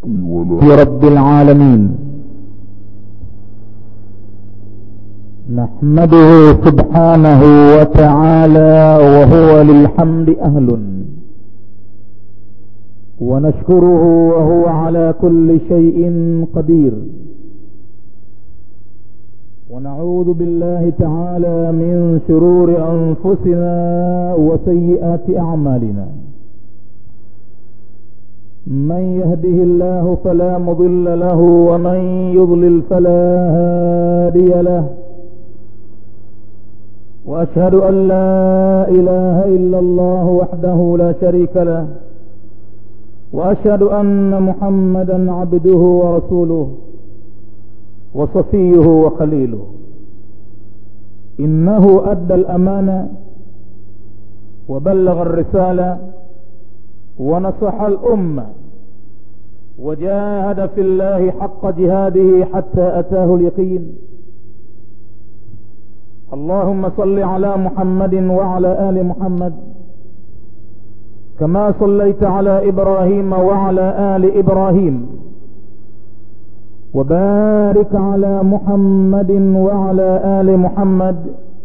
ولا رب العالمين نحمده سبحانه وتعالى وهو للحمد أهل ونشكره وهو على كل شيء قدير ونعوذ بالله تعالى من شرور أنفسنا وسيئات أعمالنا من يهده الله فلا مضل له ومن يضلل فلا هادي له واشهد ان لا اله الا الله وحده لا شريك له واشهد ان محمدا عبده ورسوله وصفيه وخليله انه ادى الامانه وبلغ الرساله ونصح الأمة وجاهد في الله حق جهاده حتى أتاه اليقين اللهم صل على محمد وعلى آل محمد كما صليت على إبراهيم وعلى آل إبراهيم وبارك على محمد وعلى آل محمد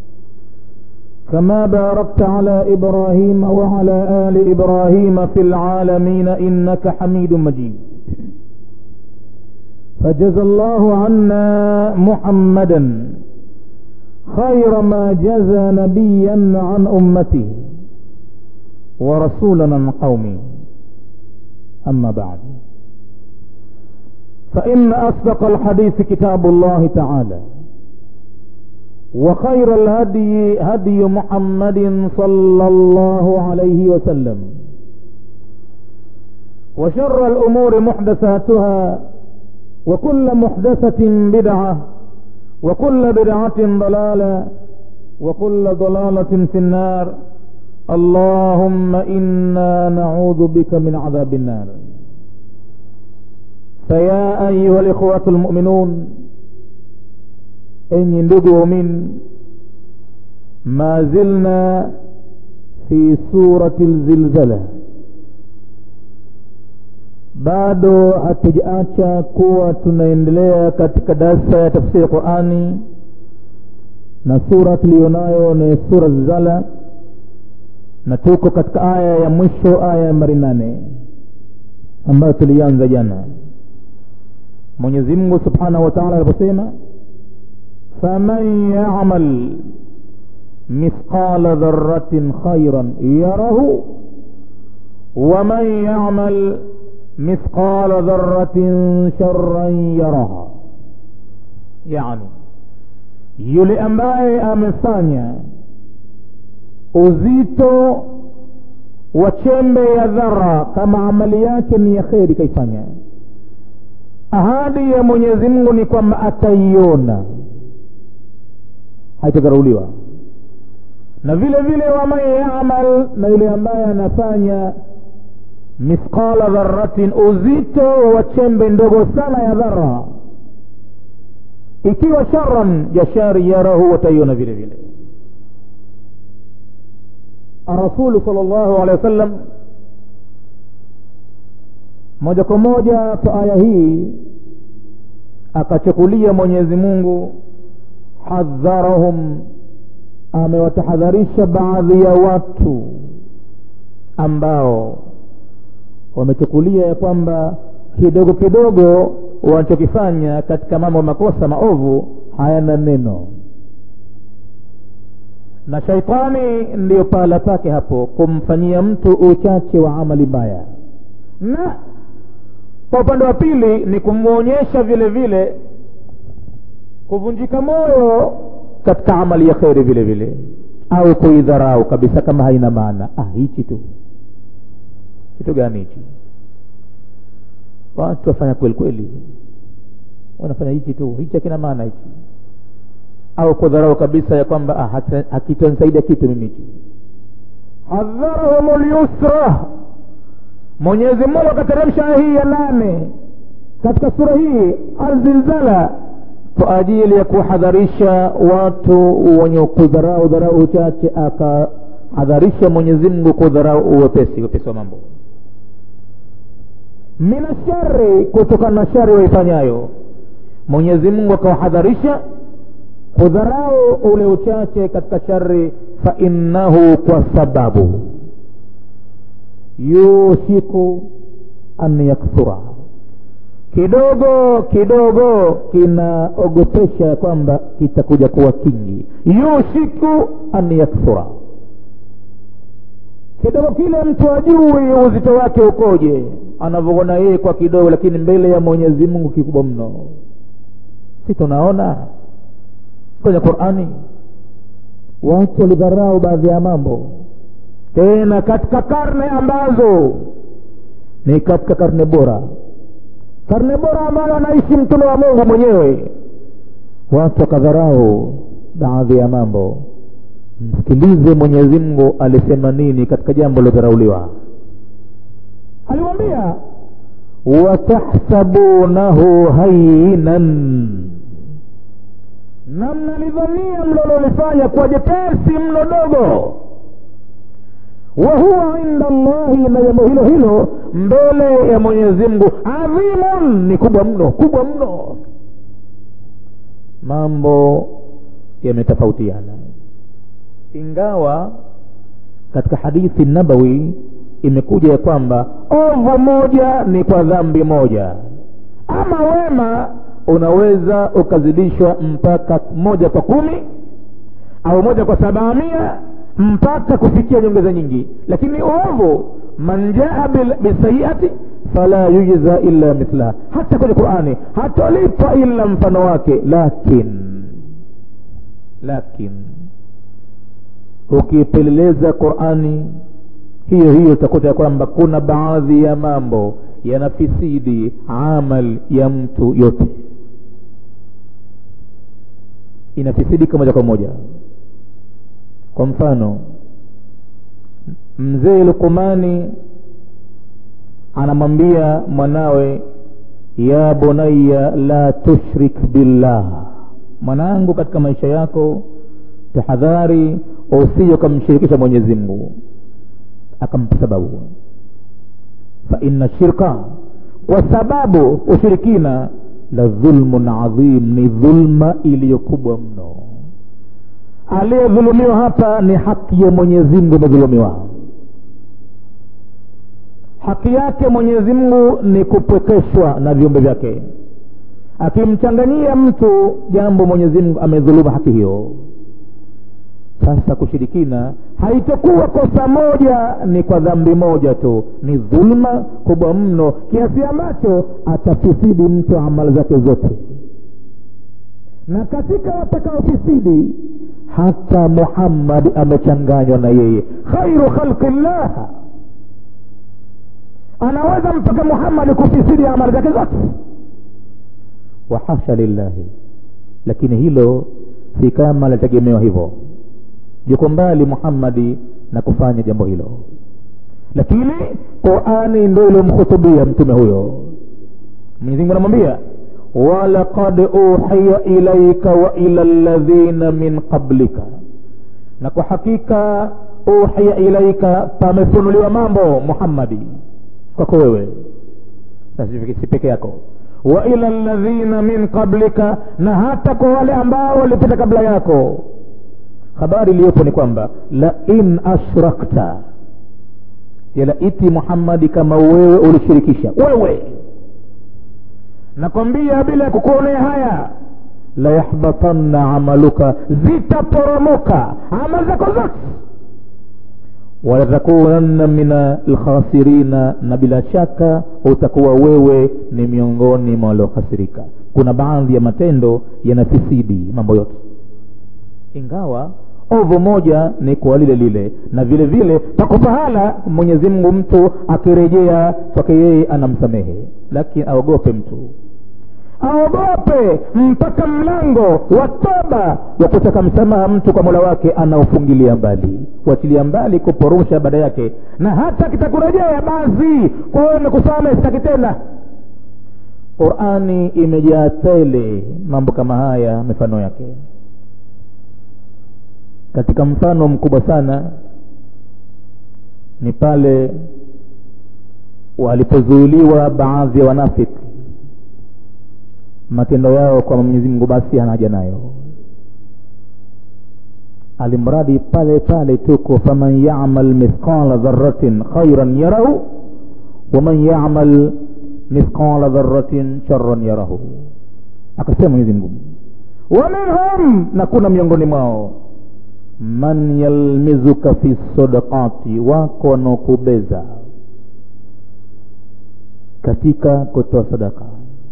كما باركت على إبراهيم وعلى آل إبراهيم في العالمين إنك حميد مجيد فجزى الله عنا محمدا خير ما جزى نبيا عن أمته ورسولا عن قومه أما بعد فإن أصدق الحديث كتاب الله تعالى وخير الهدي هدي محمد صلى الله عليه وسلم وشر الأمور محدثاتها وكل محدثة بدعة وكل بدعة ضلالة وكل ضلالة في النار اللهم إنا نعوذ بك من عذاب النار فيا أيها الإخوة المؤمنون enyi ndugu waumini ma zilna fi surati lzilzala bado hatujaacha kuwa tunaendelea katika darsa ya tafsiri qurani na sura tuliyonayo ni sura zilzala na tuko katika aya ya mwisho aya ya mari nane ambayo tulianza jana mwenyezi mungu subhanahu wa taala aliposema فمن يعمل مثقال ذرة خيرا يره ومن يعمل مثقال ذرة شرا يرها يعني yule ambaye amefanya uzito wa chembe ya dhara kama amali yake ni ya kheri kaifanya ahadi ya mwenyezi mungu ni kwamba ataiona haitadharauliwa na vile vile waman yamal na yule ambaye anafanya mithqala dharatin uzito wa chembe ndogo sana ya dhara ikiwa sharan ya shari yarahu wataiona vile vile rasulu sal llahu alehi wa sallam moja kwa moja kwa aya hii akachukulia mwenyezi mungu hadharahum amewatahadharisha baadhi ya watu ambao wamechukulia ya kwamba kidogo kidogo wanachokifanya katika mambo makosa maovu hayana neno na shaitani ndiyo pahala pake hapo kumfanyia mtu uchache wa amali mbaya na kwa upande wa pili ni kumwonyesha vile vile kuvunjika moyo katika amali ya kheri vile vile au kuidharau kabisa kama haina maana ah hichi tu kitu gani hichi watu wafanya kweli kweli wanafanya hichi tu hichi hakina maana hichi au kudharau kabisa ya kwamba ah, hakitanisaidia kitu mimi hichi hadharahum lyusra mwenyezi mungu akateremsha hii ya nane katika sura hii alzilzala kwa ajili ya kuhadharisha watu wenye kudharau dharau uchache akahadharisha mwenyezi mungu kudharau uwepesi wepesi wa mambo min ashari kutokana na shari waifanyayo mwenyezi mungu akawahadharisha kudharau ule uchache katika shari fainnahu kwa sababu yushiku an yakthura kidogo kidogo kinaogopesha kwamba kitakuja kuwa kingi yushiku an yakthura kidogo kile mtu ajui uzito wake ukoje anavyoona yeye kwa kidogo lakini mbele ya mwenyezi mungu kikubwa mno si tunaona kwenye qurani watu walidharau baadhi ya mambo tena katika karne ambazo ni katika karne bora karne bora ambayo anaishi mtume wa mungu mwenyewe watu wakadharau baadhi ya mambo msikilize mwenyezi mungu alisema nini katika jambo lilodharauliwa aliwambia watahsabunahu hayinan na mnalidhania mlololifanya kuwa jepesi mno dogo wa huwa inda llahi na jambo hilo hilo mbele ya mwenyezi mungu adhimun ni kubwa mno kubwa mno mambo yametofautiana ingawa katika hadithi nabawi imekuja ya kwamba ovu moja ni kwa dhambi moja ama wema unaweza ukazidishwa mpaka moja kwa kumi au moja kwa sabamia mpaka kufikia nyongeza nyingi lakini ovu man jaa bisayiati fala yujza illa mithlaha hata kwenye qurani hatolipwa ila mfano wake lakin lakin ukipeleleza qurani hiyo hiyo utakuta ya kwamba kuna baadhi ya mambo yanafisidi amal ya mtu yote inafisidika moja kwa moja kwa mfano mzee lukumani anamwambia mwanawe ya bunaya la tushrik billah mwanangu katika maisha yako tahadhari usije ukamshirikisha mwenyezi mungu akampa sababu faina shirka kwa sababu ushirikina la dhulmun adhim ni dhulma iliyokubwa mno aliyedhulumiwa hapa ni haki ya mwenyezi mungu imedhulumiwa haki yake mwenyezi mungu ni kupwekeshwa na viumbe vyake akimchanganyia mtu jambo mwenyezi mungu amedhuluma haki hiyo sasa kushirikina haitokuwa kosa moja ni kwa dhambi moja tu ni dhulma kubwa mno kiasi ambacho atafisidi mtu amali zake zote na katika watakaofisidi hata muhammadi amechanganywa na yeye khairu khalqi llah anaweza mpaka muhammadi kufisidi amali zake zote wahasha lillahi lakini hilo si kama litategemewa hivyo yuko mbali muhammadi na kufanya jambo hilo lakini qurani ndo ilomkhutubia mtume huyo mwenyezimungu anamwambia walaqad uhiya ilaika wa ila ladhina min qablika na kwa hakika uhiya ilaika pamefunuliwa mambo muhammadi kwako wewe si peke yako wa ila ladhina min qablika na hata kwa wale ambao walipita kabla yako habari iliyopo ni kwamba la in ashrakta yalaiti muhammadi kama wewe ulishirikisha wewe nakwambia bila ya kukuonea haya la yahbatanna amaluka zitaporomoka amali zako zote walatakunanna min alkhasirina na bila shaka utakuwa wewe ni miongoni mwa waliokhasirika kuna baadhi ya matendo yanafisidi mambo yote ingawa ovu moja ni kwa lile lile na vile vile pako pahala mwenyezi mungu mtu akirejea kwake yeye anamsamehe lakini aogope mtu aogope mpaka mlango wa toba wa kutaka msamaha mtu kwa mola wake anaofungilia mbali kuachilia mbali kuporusha baada yake na hata kitakurejea basi kwa wewe nikusame sitaki tena qurani imejaa tele mambo kama haya mifano yake katika mfano mkubwa sana ni pale walipozuiliwa baadhi ya wanafiki matendo yao kwa mwenyezi mungu basi hana haja nayo alimradi pale pale tuko faman yamal mithqala dharatin khairan yarahu waman yamal mithqala dharatin sharan yarahu akasema mwenyezi mungu wa minhum na kuna miongoni mwao man yalmizuka fi sadaqati wako wanaokubeza katika kutoa sadaka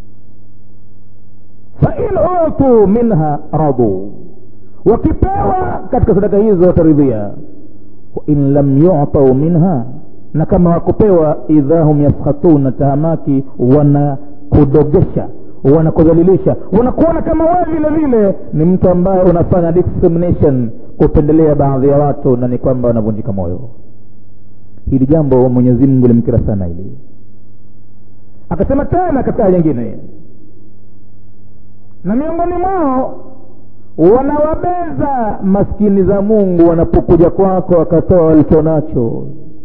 fain utu minha radu wakipewa katika sadaka hizo wataridhia wain lam yutau minha na kama wakupewa idha hum yaskhatuna tahamaki wanakudogesha wanakudhalilisha wanakuona kama wewe vile vile ni mtu ambaye unafanya discrimination kupendelea baadhi ya watu na ni kwamba wanavunjika moyo hili jambo mwenyezi mungu limkira sana hili akasema tena katika aya nyingine na miongoni mwao wanawabeza maskini za mungu wanapokuja kwako wakatoa walicho nacho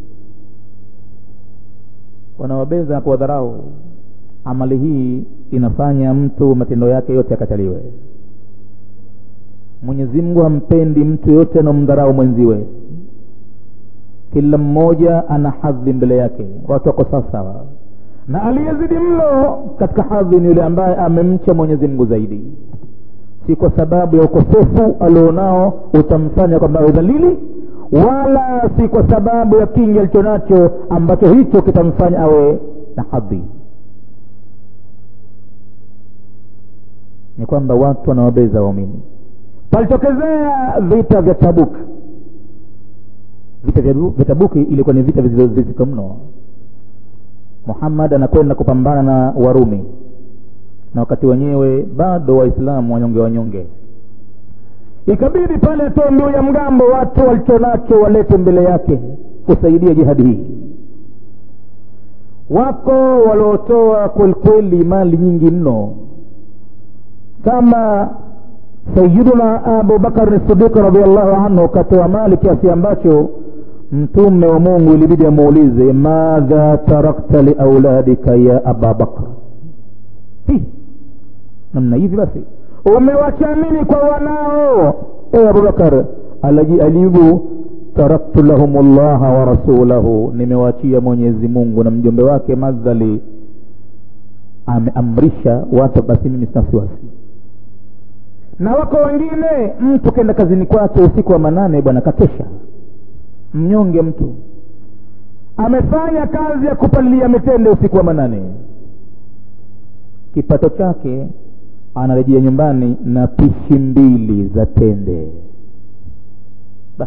wanawabeza na kuwadharau amali hii inafanya mtu matendo yake yote yakataliwe mwenyezi mungu hampendi mtu yote anaomdharau mwenziwe kila mmoja ana hadhi mbele yake watu wako sawasawa na aliyezidi mno katika hadhi ni yule ambaye amemcha mwenyezi mungu zaidi si kwa sababu ya ukosefu alionao utamfanya kwamba udhalili wala si kwa sababu ya kingi alicho nacho ambacho hicho kitamfanya awe na hadhi ni kwamba watu wanawabeza waumini palitokezea vita vya tabuk vita vya, vya tabuki ilikuwa ni vita vizito mno muhammad anakwenda kupambana na warumi na wakati wenyewe bado waislamu wanyonge wanyonge ikabidi pale atoe mbiu ya mgambo watu walichonacho walete mbele yake kusaidia jihadi hii wako waliotoa kwelikweli mali nyingi mno kama sayiduna abubakar sidiq radiallahu anhu katoa mali kiasi ambacho mtume wa mungu ilibidi amuulize madha tarakta liauladika ya ababakr namna hivi basi umewacha nini kwa wanao e abubakar alijibu taraktu lahum llaha wa rasulahu nimewachia mwenyezi mungu na mjumbe wake madhali ameamrisha watu basi mimi sina wasiwasi na wako wengine mtu kenda kazini kwake usiku wa manane bwana kakesha mnyonge mtu amefanya kazi ya kupalilia mitende usiku wa manane kipato chake anarejea nyumbani na pishi mbili za tende basi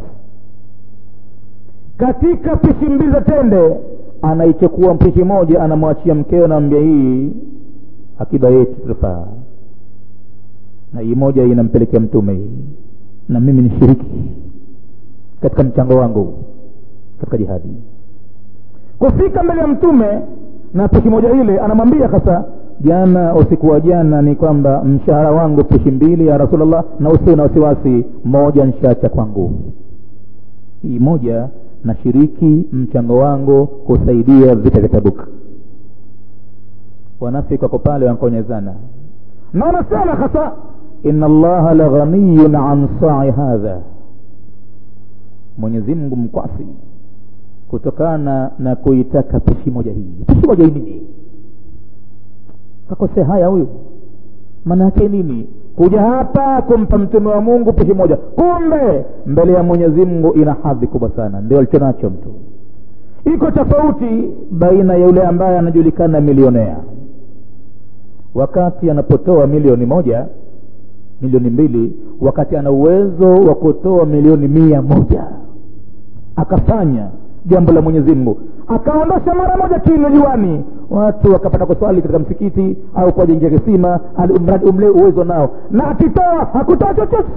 katika pishi mbili za tende anaichukua mpishi moja anamwachia mkeo naambia hii akiba yetu tutafaa na hii moja inampelekea mtume hii na mimi ni shiriki katika mchango wangu katika jihadi kufika mbele ya mtume na pishi moja ile anamwambia sasa jana usiku wa jana ni kwamba mshahara wangu pishi mbili ya rasulllah na usiwe na wasiwasi moja nshaacha kwangu hii moja nashiriki mchango wangu kusaidia vita vya tabuk wanafiki wako pale wankonyezana na wanasema hasa ina allaha la ghaniyun an sai hadha mwenyezi mungu mkwasi kutokana na kuitaka pishi moja hii pishi moja hii nini kakosea haya huyu maana yake nini kuja hapa kumpa mtume wa mungu pishi moja kumbe mbele ya mwenyezi mungu ina hadhi kubwa sana ndio alicho nacho mtu iko tofauti baina ya yule ambaye anajulikana milionea wakati anapotoa milioni moja milioni mbili wakati ana uwezo wa kutoa milioni mia moja akafanya jambo la mwenyezi mungu akaondosha mara moja kilo juani watu wakapata kuswali katika msikiti au kuwajengia kisima mradi umle uwezo nao na akitoa hakutoa chochote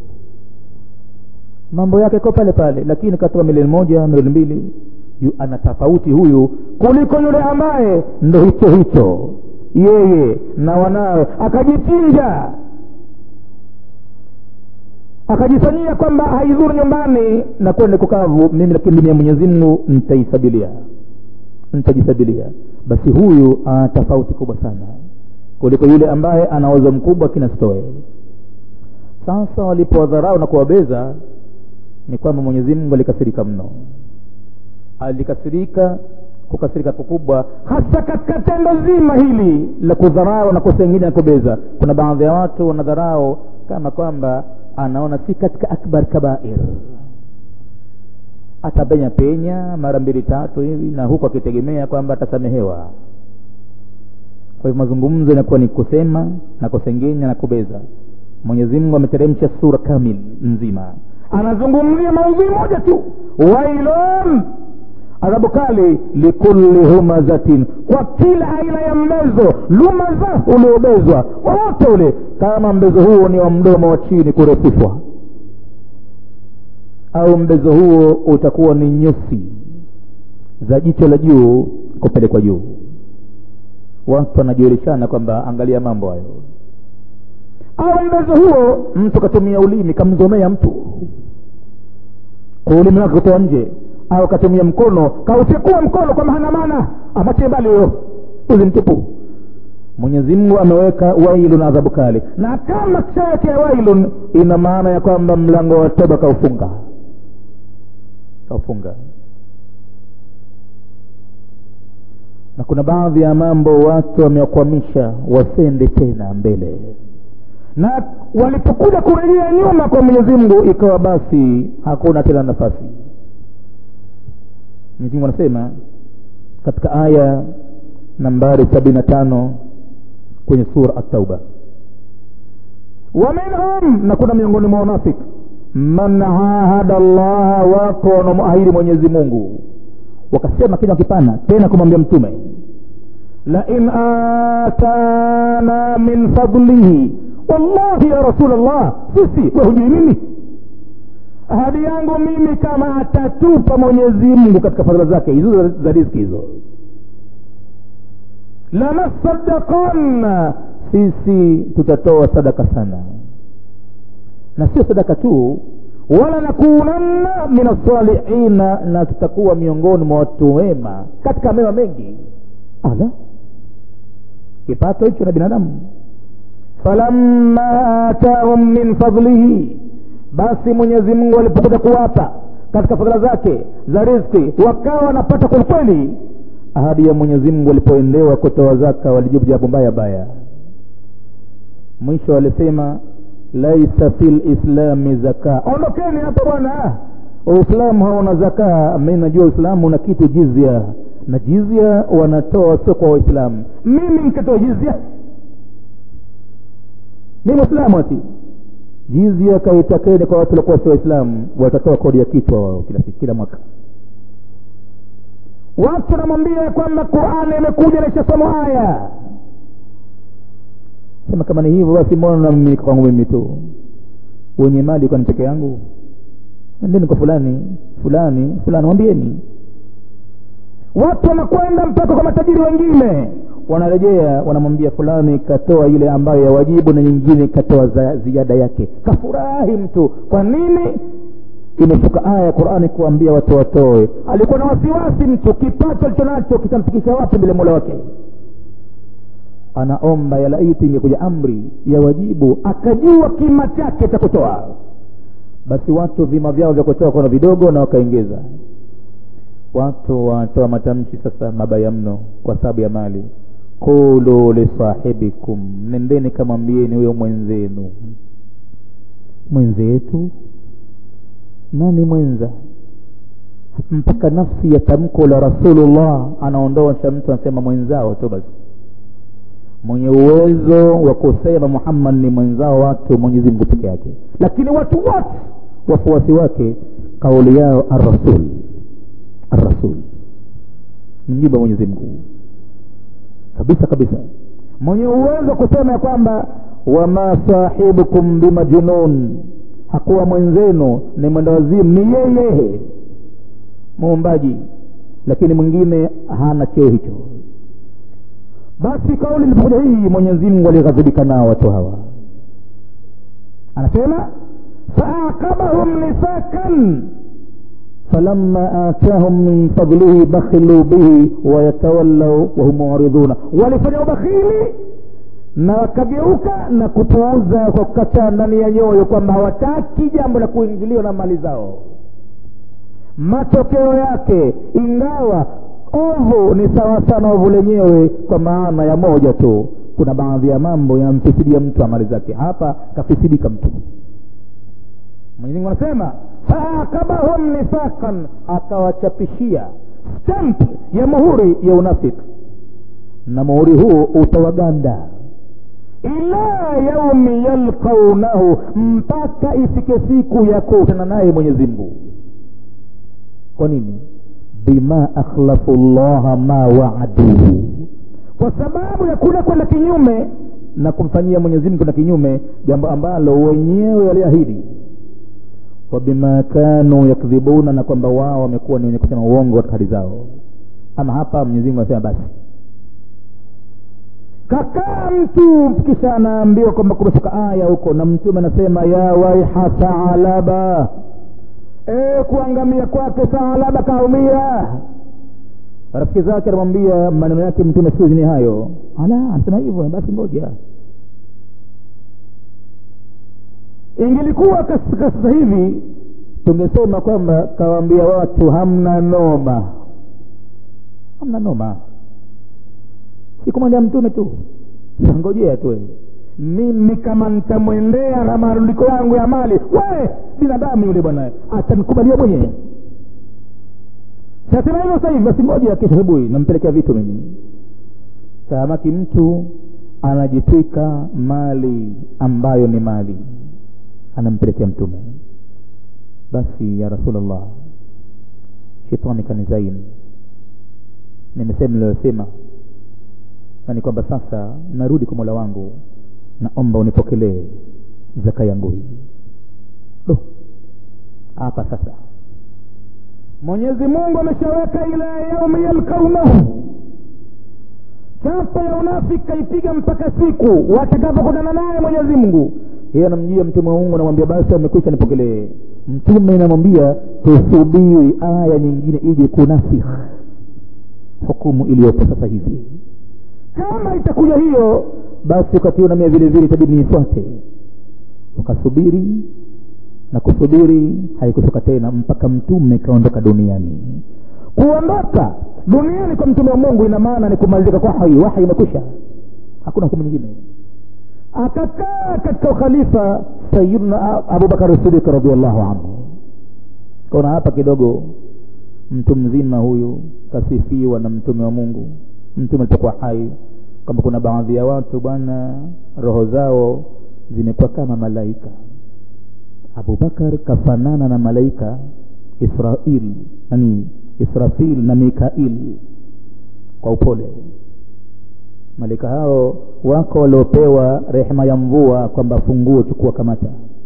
mambo yake ko pale pale lakini katoa milioni moja milioni mbili yu ana tofauti huyu kuliko yule ambaye ndo hicho hicho yeye na wanawe akajichinja akajifanyia kwamba haidhuru nyumbani na kwende kukavu mimi lakini mimi ya mwenyezi mungu nitaisabilia nitajisabilia basi huyu ana tofauti kubwa sana kuliko yule ambaye ana uwezo mkubwa kinasitoe sasa walipowadharau na kuwabeza ni kwamba mwenyezi mungu alikasirika mno alikasirika kukasirika kukubwa hasa katika tendo zima hili la kudharau na kusengenya na kubeza kuna baadhi ya watu wanadharau kama kwamba anaona si katika akbar kabair atapenya penya mara mbili tatu hivi na huku akitegemea kwamba atasamehewa kwa hivyo mazungumzo inakuwa ni kusema na kusengenya na kubeza mwenyezi mungu ameteremsha sura kamil nzima anazungumzia maudhui moja tu wailon adhabu kali likulli humazatin kwa kila aina ya mbezo lumaza uliobezwa wowote ule kama mbezo huo ni wa mdomo wa chini kurefushwa au mbezo huo utakuwa ni nyusi za jicho la juu kupelekwa juu watu wanajieleshana kwamba angalia mambo hayo au mbezo huo mtu katumia ulimi kamzomea mtu kwa ulimi wake kutoa nje au katumia mkono kautekua mkono kwamba hana maana amwachie mbali huyo uzi mtupu mwenyezi mungu ameweka wailun adhabu kali na kama kishawekea wailun ina maana ya kwamba mlango wa toba kaufunga kaufunga na kuna baadhi ya mambo watu wamewakwamisha wasende tena mbele na walipokuja kurejea nyuma kwa mwenyezi mungu ikawa basi hakuna tena nafasi mwenyezi mungu anasema katika aya nambari sabini na tano kwenye sura atauba waminhum na kuna miongoni mwa wanafiki man ahada llaha wako wanaomuahidi mwenyezi mungu wakasema kinywa kipana tena kumwambia mtume lain atana min fadlihi wallahi ya rasul llah sisi we hujui mimi ahadi yangu mimi kama atatupa mwenyezi mungu katika fadhila zake hizo za riziki hizo lanasadaqanna sisi tutatoa sadaka sana na sio sadaka tu wala nakunanna min alsalihina na tutakuwa miongoni mwa watu wema katika mema mengi ala kipato hicho na binadamu falamma atahum min fadlihi basi mwenyezi mungu alipokuja kuwapa katika fadhila zake za rizki wakawa wanapata kwelikweli ahadi ya mwenyezi mungu walipoendewa kutoa zaka walijibu jawabu mbaya baya mwisho walisema laisa fi lislami zaka ondokeni hapa bwana uislamu hauna zaka mi najua uislamu una kitu jizya na jizya wanatoa sio kwa waislamu mimi nikatoa jizya mi mwislamu ati jizya kaitakeni kwa watu walikuwa sio waislamu watatoa kodi ya kichwa wao kila siku kila mwaka watu wanamwambia kwamba qurani imekuja naishasoma haya sema kama ni hivyo basi mbona namimilika kwangu mimi tu wenye mali kwani peke yangu nendeni kwa fulani fulani fulani mwambieni watu wanakwenda mpaka kwa matajiri wengine wanarejea wanamwambia fulani katoa ile ambayo ya wajibu na nyingine katoa za ziada yake kafurahi mtu kwa nini imeshuka aya ya qurani kuambia watu watoe alikuwa na wasiwasi mtu kipato alicho nacho kitamfikisha wapi mbele mola wake anaomba ya laiti ingekuja amri ya wajibu akajua kima chake cha kutoa basi watu vima vyao vya kutoa kona vidogo na wakaongeza watu wanatoa matamshi sasa mabaya mno kwa sababu ya mali qulu lisahibikum nendeni kamwambieni huyo mwenzenu mwenzetu nani mwenza mpaka nafsi ya tamko la rasulullah anaondosha mtu anasema mwenzao tu basi mwenye uwezo wa kusema muhammad ni mwenzao watu mwenyezi mungu peke yake lakini watu wote wafuasi wake kauli yao arrasul arrasul ni mjumbe wa mwenyezi mungu kabisa kabisa mwenye uwezo kusema ya kwamba wama sahibukum bimajnun hakuwa mwenzenu ni mwendawazimu ni yeye muumbaji lakini mwingine hana cheo hicho basi kauli ilipokuja hii mwenyezi mungu alighadhibika nao watu hawa anasema faaqabahum nifakan falamma atahum min fadlihi bakhilu bihi wayatawallau wahum muriduna walifanya ubakhili na wakageuka na kupuuza kwa kukataa ndani ya nyoyo kwamba hawataki jambo la kuingiliwa na mali zao matokeo yake ingawa ovu ni sawasawa na ovu lenyewe kwa maana ya moja tu kuna baadhi ya mambo yamfisidia mtu amali zake hapa kafisidika mtu mwenyezimungu anasema faakabahum nifaqan akawachapishia stamp ya muhuri ya unafiki na muhuri huu utawaganda ila yaumi yalqaunahu mpaka ifike siku ya kukutana naye mwenyezi mungu kwa nini bima akhlafu llaha ma waaduhu kwa sababu ya kule kwenda kinyume na kumfanyia mwenyezi mungu na kinyume jambo ambalo wenyewe waliahidi wabima kanu yakdhibuna na kwamba wao wamekuwa ni wenye kusema uongo katika hali zao ama hapa mwenyezi mungu anasema basi kakaa mtu kisha anaambiwa kwamba kumeshuka aya huko na mtume anasema ya waiha taalaba e, kuangamia kwake taalaba kaumia rafiki zake anamwambia maneno yake mtume siku ni hayo ala anasema hivyo basi ngoja ingelikuwa katika sasa hivi tungesema kwamba kawaambia watu hamna noma hamna noma sikumwendea mtume tu ngojea tu mimi kama nitamwendea na marundiko yangu ya mali we binadamu yule bwana atanikubalia mwenyewe sasema hivyo sasa hivi basi ngoja kesho asubuhi nampelekea vitu mimi taamaki mtu anajitwika mali ambayo ni mali anampelekea mtume basi ya rasulllah shetani kanizaini nimesema niliyosema na ni kwamba sasa narudi kwa mola wangu naomba unipokelee zaka yangu hii do hapa sasa mwenyezi mungu ameshaweka ila yaumi yalkaunahu chapa ya unafiki kaipiga mpaka siku watakapokutana naye mwenyezi mungu yeye anamjia mtume wa mungu anamwambia basi amekwisha nipokelee mtume inamwambia tusubiri aya nyingine ije kunasikh hukumu iliyopo sasa hivi kama itakuja hiyo basi wakati huo namia vile vile itabidi niifuate ukasubiri na kusubiri haikushuka tena mpaka mtume kaondoka duniani kuondoka duniani kwa mtume wa mungu ina maana ni kumalizika kwa hai wahi imekwisha hakuna hukumu nyingine akakaa katika ukhalifa sayiduna abubakar sidik radiallahu anhu kaona hapa kidogo mtu mzima huyu kasifiwa na mtume wa mungu mtume alipokuwa hai kwamba kuna baadhi ya watu bwana roho zao zimekuwa kama malaika abubakar kafanana na malaika israil nani israfil na mikail kwa upole malaika hao wako waliopewa rehema ya mvua kwamba funguo chukua kamata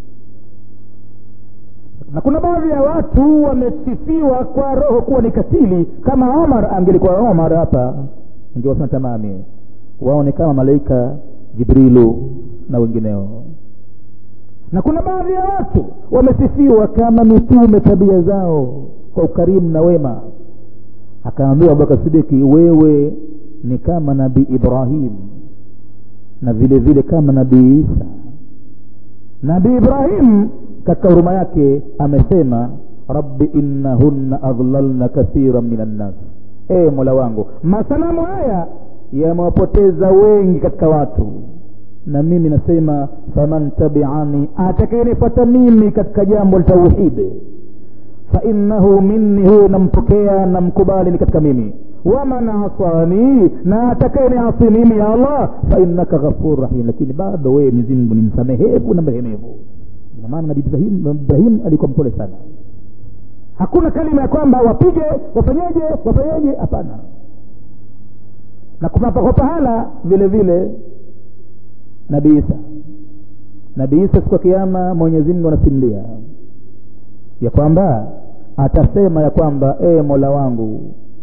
na kuna baadhi ya watu wamesifiwa kwa roho kuwa ni katili kama omar angelikuwa omar hapa ingewasema tamami wao ni kama malaika jibrilu na wengineo na kuna baadhi ya watu wamesifiwa kama mitume tabia zao kwa ukarimu na wema akaambiwa abubakar sidiki wewe ni kama nabii ibrahim na vile vile kama nabii isa nabii ibrahim katika huruma yake amesema rabbi innahunna adlalna kathiran min annas e mola wangu masanamu haya yamewapoteza wengi katika watu na mimi nasema faman tabiani atakayenifuata mimi katika jambo la tauhidi fainnahu minni huyo nampokea namkubali ni katika mimi waman asani na atakayeniasi mimi ya allah fainnaka ghafur rahim lakini bado wewe mwenyezimngu ni msamehevu na mrehemevu ina maana nabii ibrahim, ibrahim alikuwa mpole sana hakuna kalima ya kwamba wapige wafanyeje wafanyeje hapana na kunapakopa pahala vile vile nabii isa nabii isa siku ya kiama mwenyezimngu anasimulia ya kwamba atasema ya kwamba ee mola wangu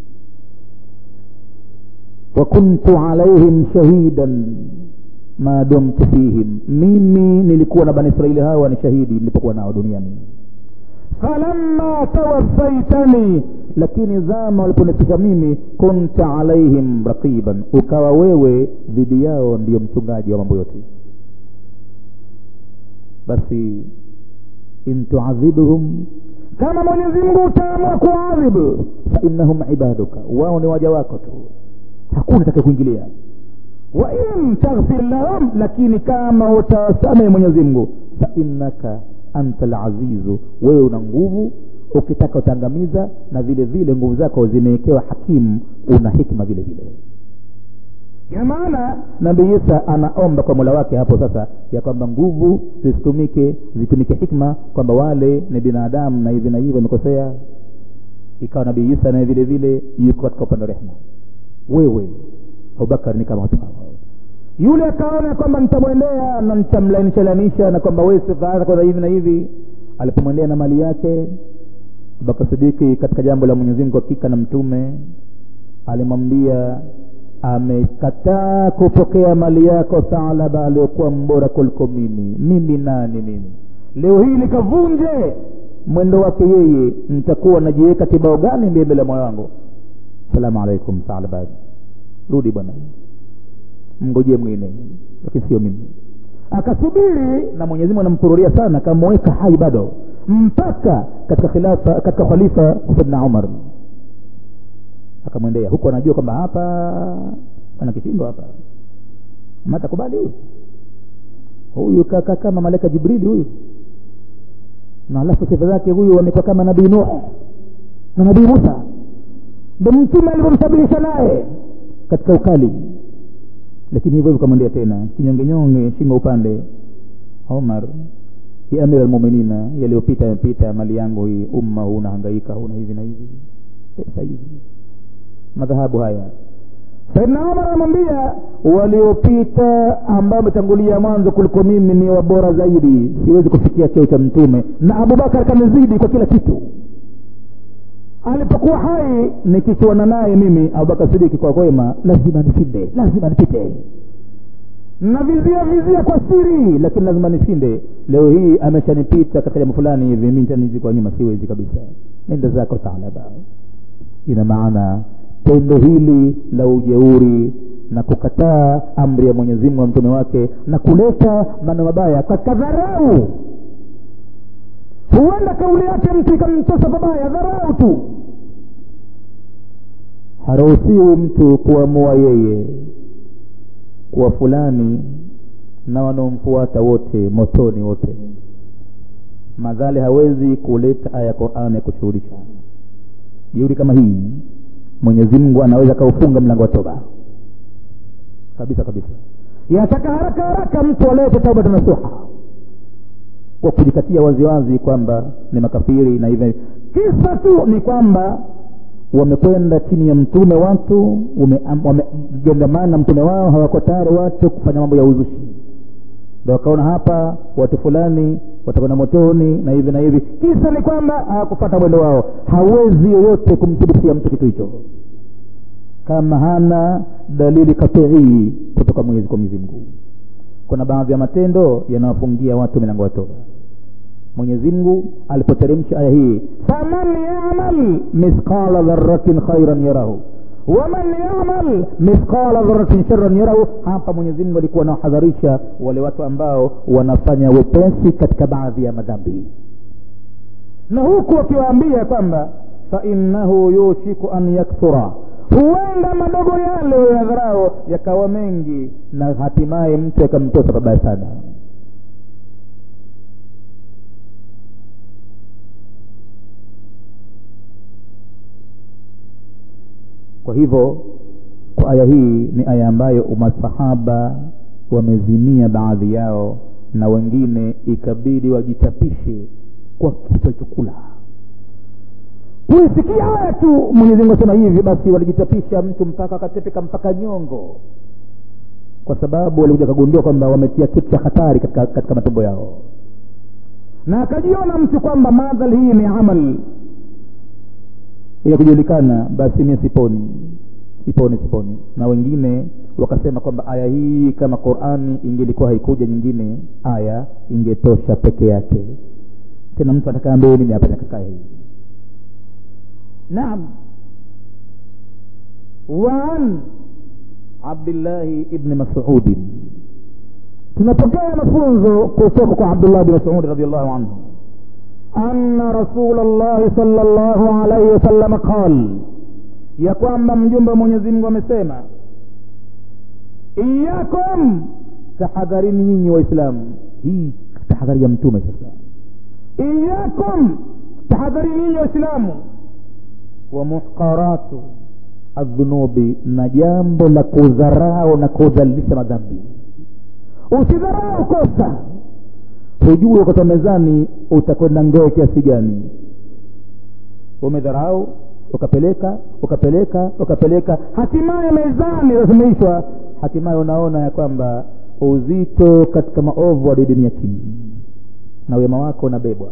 wa kuntu alaihim shahidan ma dumtu fihim mimi nilikuwa na bani israeli hawa ni shahidi nilipokuwa nao duniani falamma tawaffaitani lakini zama waliponifika mimi kunta alaihim raqiban ukawa wewe dhidi yao ndiyo mchungaji wa mambo yote basi in tuadhibhum kama mwenyezi mungu utaamua kuadhibu fainnahum ibaduka wao ni waja wako tu hakuna take kuingilia wa in taghfir lahum lakini kama utawasamehe mwenyezi mungu fainnaka anta lazizu wewe una nguvu ukitaka utaangamiza na vile vile nguvu zako zimewekewa hakimu una hikma vile vile ina maana nabii isa anaomba kwa mola wake hapo sasa ya kwamba nguvu zisitumike zitumike hikma kwamba wale ni binadamu na hivi na hivi wamekosea ikawa nabii isa naye vile vile yuko katika upande wa rehma wewe abubakar ni kama watu hawa yule akaona kwamba nitamwendea na nitamlainishalainisha na kwamba wewe sifaanza kwanza hivi na hivi alipomwendea na mali yake abubakar sidiki katika jambo la mwenyezi mungu hakika na mtume alimwambia amekataa kupokea mali yako thalaba aliyokuwa mbora kuliko mimi mimi nani mimi leo hii nikavunje mwendo wake yeye nitakuwa najiweka kibao gani mbele ya moyo wangu salamu alaikum thalaba rudi bwana mngojee mwingine lakini sio mimi akasubiri na mwenyezi mungu anampururia sana akamweka hai bado mpaka katika khilafa katika khalifa saidna umar akamwendea huku anajua kwamba hapa ana kishindo hapa matakubali huyu huyu kaka kama malaika jibrili huyu na alafu sifa zake huyu amekuwa kama nabii nuh na nabii musa ndo mtume alivyomsabirisha naye katika ukali lakini hivyo hivyo kamwendea tena kinyongenyonge shingo upande omar ya amir almuminina yaliyopita yamepita mali yangu hii umma huu unahangaika huna hivi na hivi pesa hizi madhahabu haya saidna umar anamwambia waliopita ambao wametangulia mwanzo kuliko mimi ni wabora zaidi siwezi kufikia cheo cha mtume na abubakar kanizidi kwa kila kitu alipokuwa hai nikichuana naye mimi abubakar sidiki kwa kwema lazima nishinde lazima nipite na vizia vizia kwa siri lakini lazima nishinde leo hii ameshanipita katika jambo fulani hivi mi nitanizi kwa nyuma siwezi kabisa nenda zako taalaba ina maana tendo hili la ujeuri na kukataa amri ya mwenyezi mungu na mtume wake na kuleta maneno mabaya katika dharau huenda kauli yake mtu ikamtosa pabaya dharau tu haruhusiwi mtu kuamua yeye kuwa fulani na wanaomfuata wote motoni wote madhali hawezi kuleta aya ya qurani ya kushuhurisha jeuri kama hii mwenyezi mungu anaweza akaufunga mlango wa toba kabisa kabisa yataka haraka haraka mtu alete tauba nasuha kwa kujikatia waziwazi kwamba ni makafiri na hivyo kisa tu ni kwamba wamekwenda chini ya mtume watu wamegandamana na mtume wao hawako tayari watu kufanya mambo ya uzushi ndo wakaona hapa watu fulani watakwenda motoni na hivi na hivi kisa ni kwamba hawakufata mwendo wao hawezi yoyote kumthibitishia mtu kitu hicho kama hana dalili katii kutoka mwenyezi kwa mwenyezi mungu kuna baadhi ya matendo yanawafungia watu milango ya toba mwenyezi mungu alipoteremsha aya hii faman yamal mithqala dharatin khairan yarahu waman yamal mithqala dharatin sharan yarahu hapa mwenyezi mungu alikuwa anawahadharisha wale watu ambao wanafanya wepesi katika baadhi ya madhambi na huku wakiwaambia kwamba fainnahu yushiku an yakthura huenda madogo yale ya dharau yakawa mengi na hatimaye mtu akamtosa babaya sana kwa hivyo kwa aya hii ni aya ambayo masahaba wamezimia baadhi yao na wengine ikabidi wajitapishe kwa kitu alichokula kuisikia haya tu mwenyezi mungu asema hivi basi walijitapisha mtu mpaka akatepeka mpaka nyongo kwa sababu walikuja kagundua kwamba wametia kitu cha hatari katika, katika matumbo yao na akajiona mtu kwamba madhal hii ni amal ya kujulikana basi mie siponi siponi siponi na wengine wakasema kwamba aya hii kama qurani ingelikuwa haikuja nyingine aya ingetosha peke yake tena mtu atakaambie nini hapa katika hii naam waan abdillahi ibni masudin tunapokea mafunzo kutoka kwa abdullah bni masudi radiallahu anhu anna rasula llahi sala llahu alaihi wasalama qal ya kwamba mjumbe wa mwenyezi mungu amesema iyakum tahadharini nyinyi waislamu hii tahadhari ya mtume sasa iyakum tahadharini nyinyi waislamu wa muhqaratu aldhunubi na jambo la kudharau na kudhalilisha madhambi usidharau kosa hujui wakati wa mezani utakwenda ngoo kiasi gani umedharau ukapeleka ukapeleka ukapeleka hatimaye mezani lasimamishwa hatimaye unaona ya kwamba uzito katika maovu wadidimia chini na wema wako unabebwa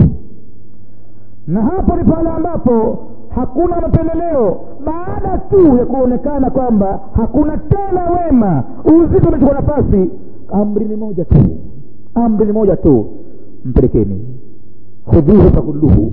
na hapo ni pale ambapo hakuna mapendeleo baada tu ya kuonekana kwamba hakuna tena wema uzito umechukua nafasi amri ni moja tu amri ni moja tu mpelekeni khudhuhu fakulluhu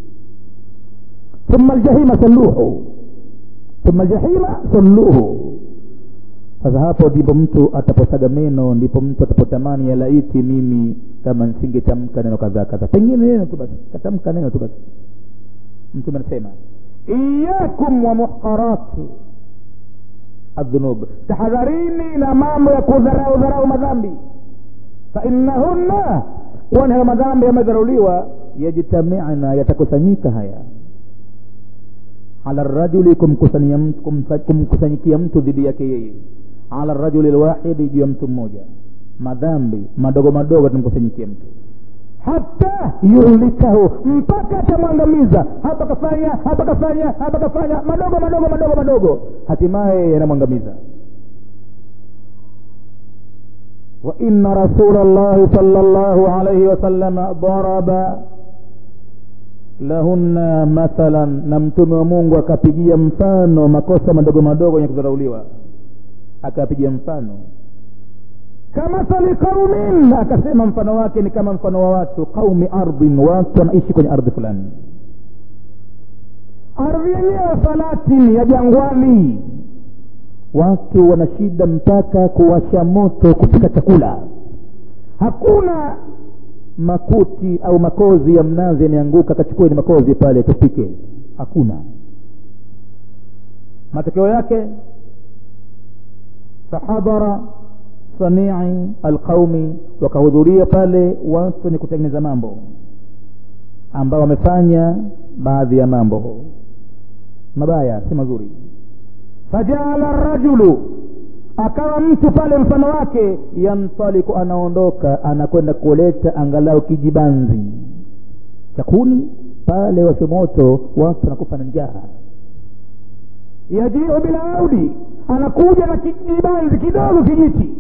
ثم الجحيم صلوه ثم الجحيم صلوه sasa hapo ndipo mtu ataposaga meno ndipo mtu atapotamani ya laiti mimi kama nsingetamka neno kadhaa kadhaa pengine neno tu basi katamka neno tu basi mtume anasema iyakum wa muhqaratu adhunub tahadharini na mambo ya kudharau dharau madhambi fainnahunna kwani hayo madhambi yamedharauliwa yajtamina yatakusanyika haya ala rajuli kumkusanyikia mtu dhidi yake yeye ala rajuli lwahidi juu ya mtu mmoja madhambi madogo madogo atamkusanyikia mtu hata yuhlikahu mpaka atamwangamiza hapa kafanya hapa kafanya hapa kafanya madogo madogo madogo madogo hatimaye yanamwangamiza وإن رسول الله صلى الله عليه وسلم ضرب lahunna mathalan na mtume wa mungu akapigia mfano makosa madogo madogo yenye kudharauliwa akapigia mfano kamathali qaumin akasema mfano wake ni kama mfano wa watu qaumi ardhin watu wanaishi kwenye ardhi fulani ardhi yenyewe falatini ya jangwani watu wana shida mpaka kuwasha moto kupika chakula hakuna makuti au makozi ya mnazi yameanguka kachukueni makozi pale tupike hakuna matokeo yake fahadhara sanii alqaumi wakahudhuria pale watu wenye kutengeneza mambo ambao wamefanya baadhi ya mambo mabaya si mazuri fajaala rajulu akawa mtu pale mfano wake yantaliku anaondoka anakwenda kuleta angalau kijibanzi chakuni pale washe moto watu wanakufa na njaa yajiu bila audi anakuja na kijibanzi kidogo kijiti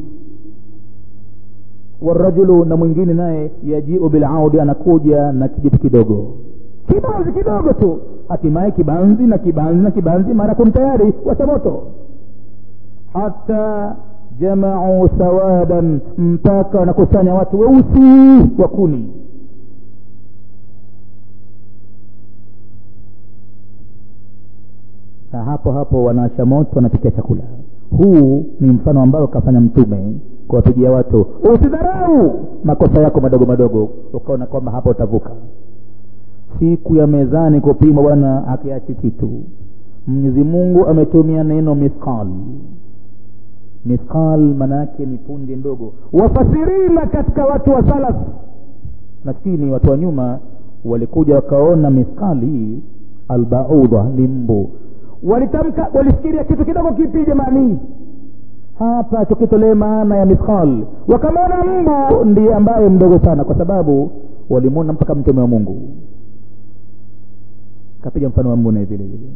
warajulu na mwingine naye yajiu bilaudi anakuja na kijiti kidogo kibanzi kidogo tu hatimaye kibanzi na kibanzi na kibanzi mara kun tayari washa moto hata jamau sawadan mpaka wanakusanya watu weusi wa kuni na hapo hapo wanawasha moto wanapikia chakula huu ni mfano ambao kafanya mtume kuwapigia watu usidharau makosa yako madogo madogo ukaona kwamba hapa utavuka siku ya mezani kupimwa bwana akiachi kitu mwenyezi mungu ametumia neno mithqal mithqal maanaake ni punje ndogo wafasirina katika watu wa salaf nafikiri watu wa nyuma walikuja wakaona mithqal hii albaudha ni mbu walitamka walifikiria kitu kidogo kipi jamani hapa tukitolee maana ya mithqal wakamwona mbu ndiye ambaye mdogo sana kwa sababu walimwona mpaka mtume wa mungu kapiga mfano wa mbu naye vile vile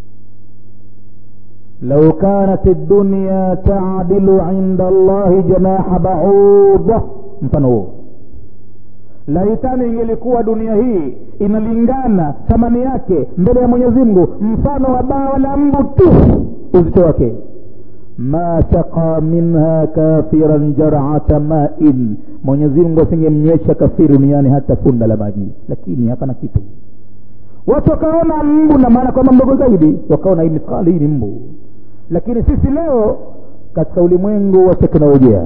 لو كانت الدنيا تعدل عند الله جناح بعوضة mfano huo laitani ingelikuwa dunia hii inalingana thamani yake mbele ya mwenyezi mungu mfano wa bawa la mbu tu uzito wake ma saqa minha kafiran jarata main mwenyezi mungu asingemnywesha kafiri duniani hata funda la maji lakini hapana kitu watu wakaona mbu na maana kwamba mdogo zaidi wakaona hii mithali hii ni mbu lakini sisi leo katika ulimwengu wa teknolojia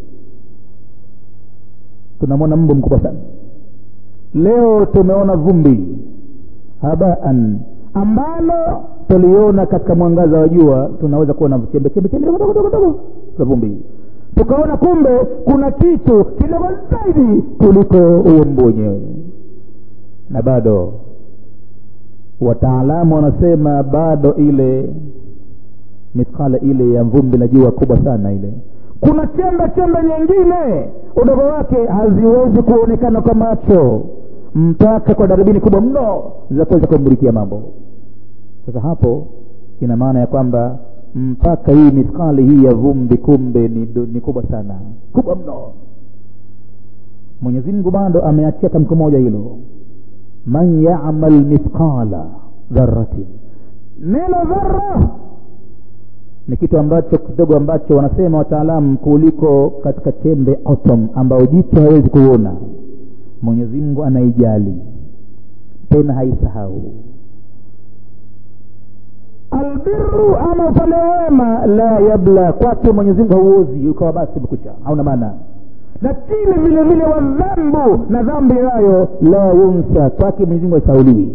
tunamwona mbu mkubwa sana leo tumeona vumbi habaan ambalo tuliona katika mwangaza wa jua tunaweza kuona chembe chembe chembe dogo dogo dogo za vumbi tukaona kumbe kuna kitu kidogo zaidi kuliko huo mbu wenyewe na bado wataalamu wanasema bado ile mithqala ile ya vumbi la jua kubwa sana ile kuna chembe chembe nyingine udogo wake haziwezi kuonekana kwa macho mpaka kwa darubini kubwa mno za kuweza kumurikia mambo sasa hapo ina maana ya kwamba mpaka hii mithqali hii ya vumbi kumbe ni, ni kubwa sana kubwa mno mwenyezi mungu bado ameachia tamko moja hilo man yamal mithqala dharatin neno dhara ni kitu ambacho kidogo ambacho wanasema wataalamu kuliko katika chembe atom ambayo jicho hawezi kuona mwenyezi mungu anaijali tena haisahau albiru ama upande wema la yabla kwake mwenyezi mungu hauozi ukawa basi umekwisha hauna maana lakini vile vile wadhambu na dhambi nayo la yunsa kwake mwenyezi mungu haisauliwi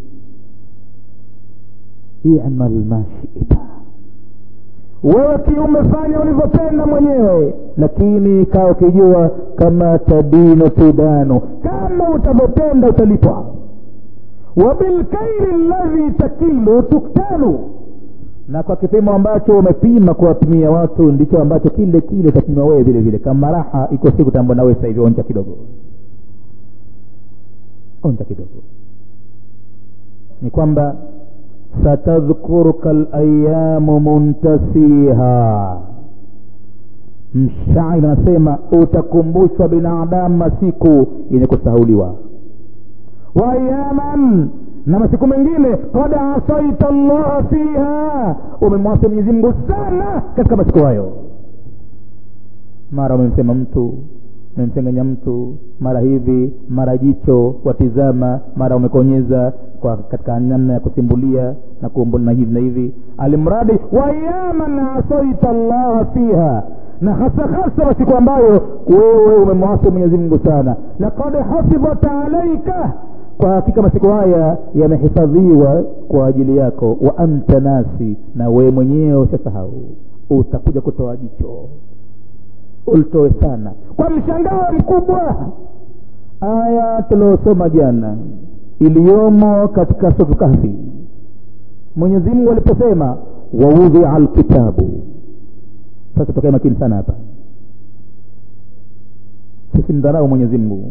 imal ma shita wewe kiume fanya ulivyopenda mwenyewe lakini kaa ukijua kama tadinu tudanu kama utavyopenda utalipwa wabilkaili ladhi takilu tuktanu na kwa kipimo ambacho umepima kuwapimia watu ndicho ambacho kile kile utapima wewe vile vile kama raha iko siku tambua nawe sasa hivi onja kidogo onja kidogo ni kwamba satadhkuruka layamu muntasiha mshairi anasema utakumbushwa binadamu masiku yenye kusahauliwa wa ayaman na masiku mengine kad asaita llaha fiha umemwasi mwenyezi mungu sana katika masiku hayo mara umemsema mtu umemsengenya mtu mara hivi mara jicho watizama mara umekonyeza kwa katika namna ya kusimbulia na kuombola na hivi na hivi alimradi wayaman asaita llaha fiha na hasa hasa masiku ambayo wewe umemwasi mwenyezi mungu sana lakad hafidhat alaika kwa hakika masiku haya yamehifadhiwa kwa ajili yako wa anta nasi na wewe mwenyewe ushasahau utakuja kutoa jicho ulitoe sana kwa mshangao mkubwa aya tuliosoma jana iliyomo katika sufu kahfi mwenyezi mungu aliposema waudhia lkitabu sasa tukae makini sana hapa tusimdharau mwenyezi mungu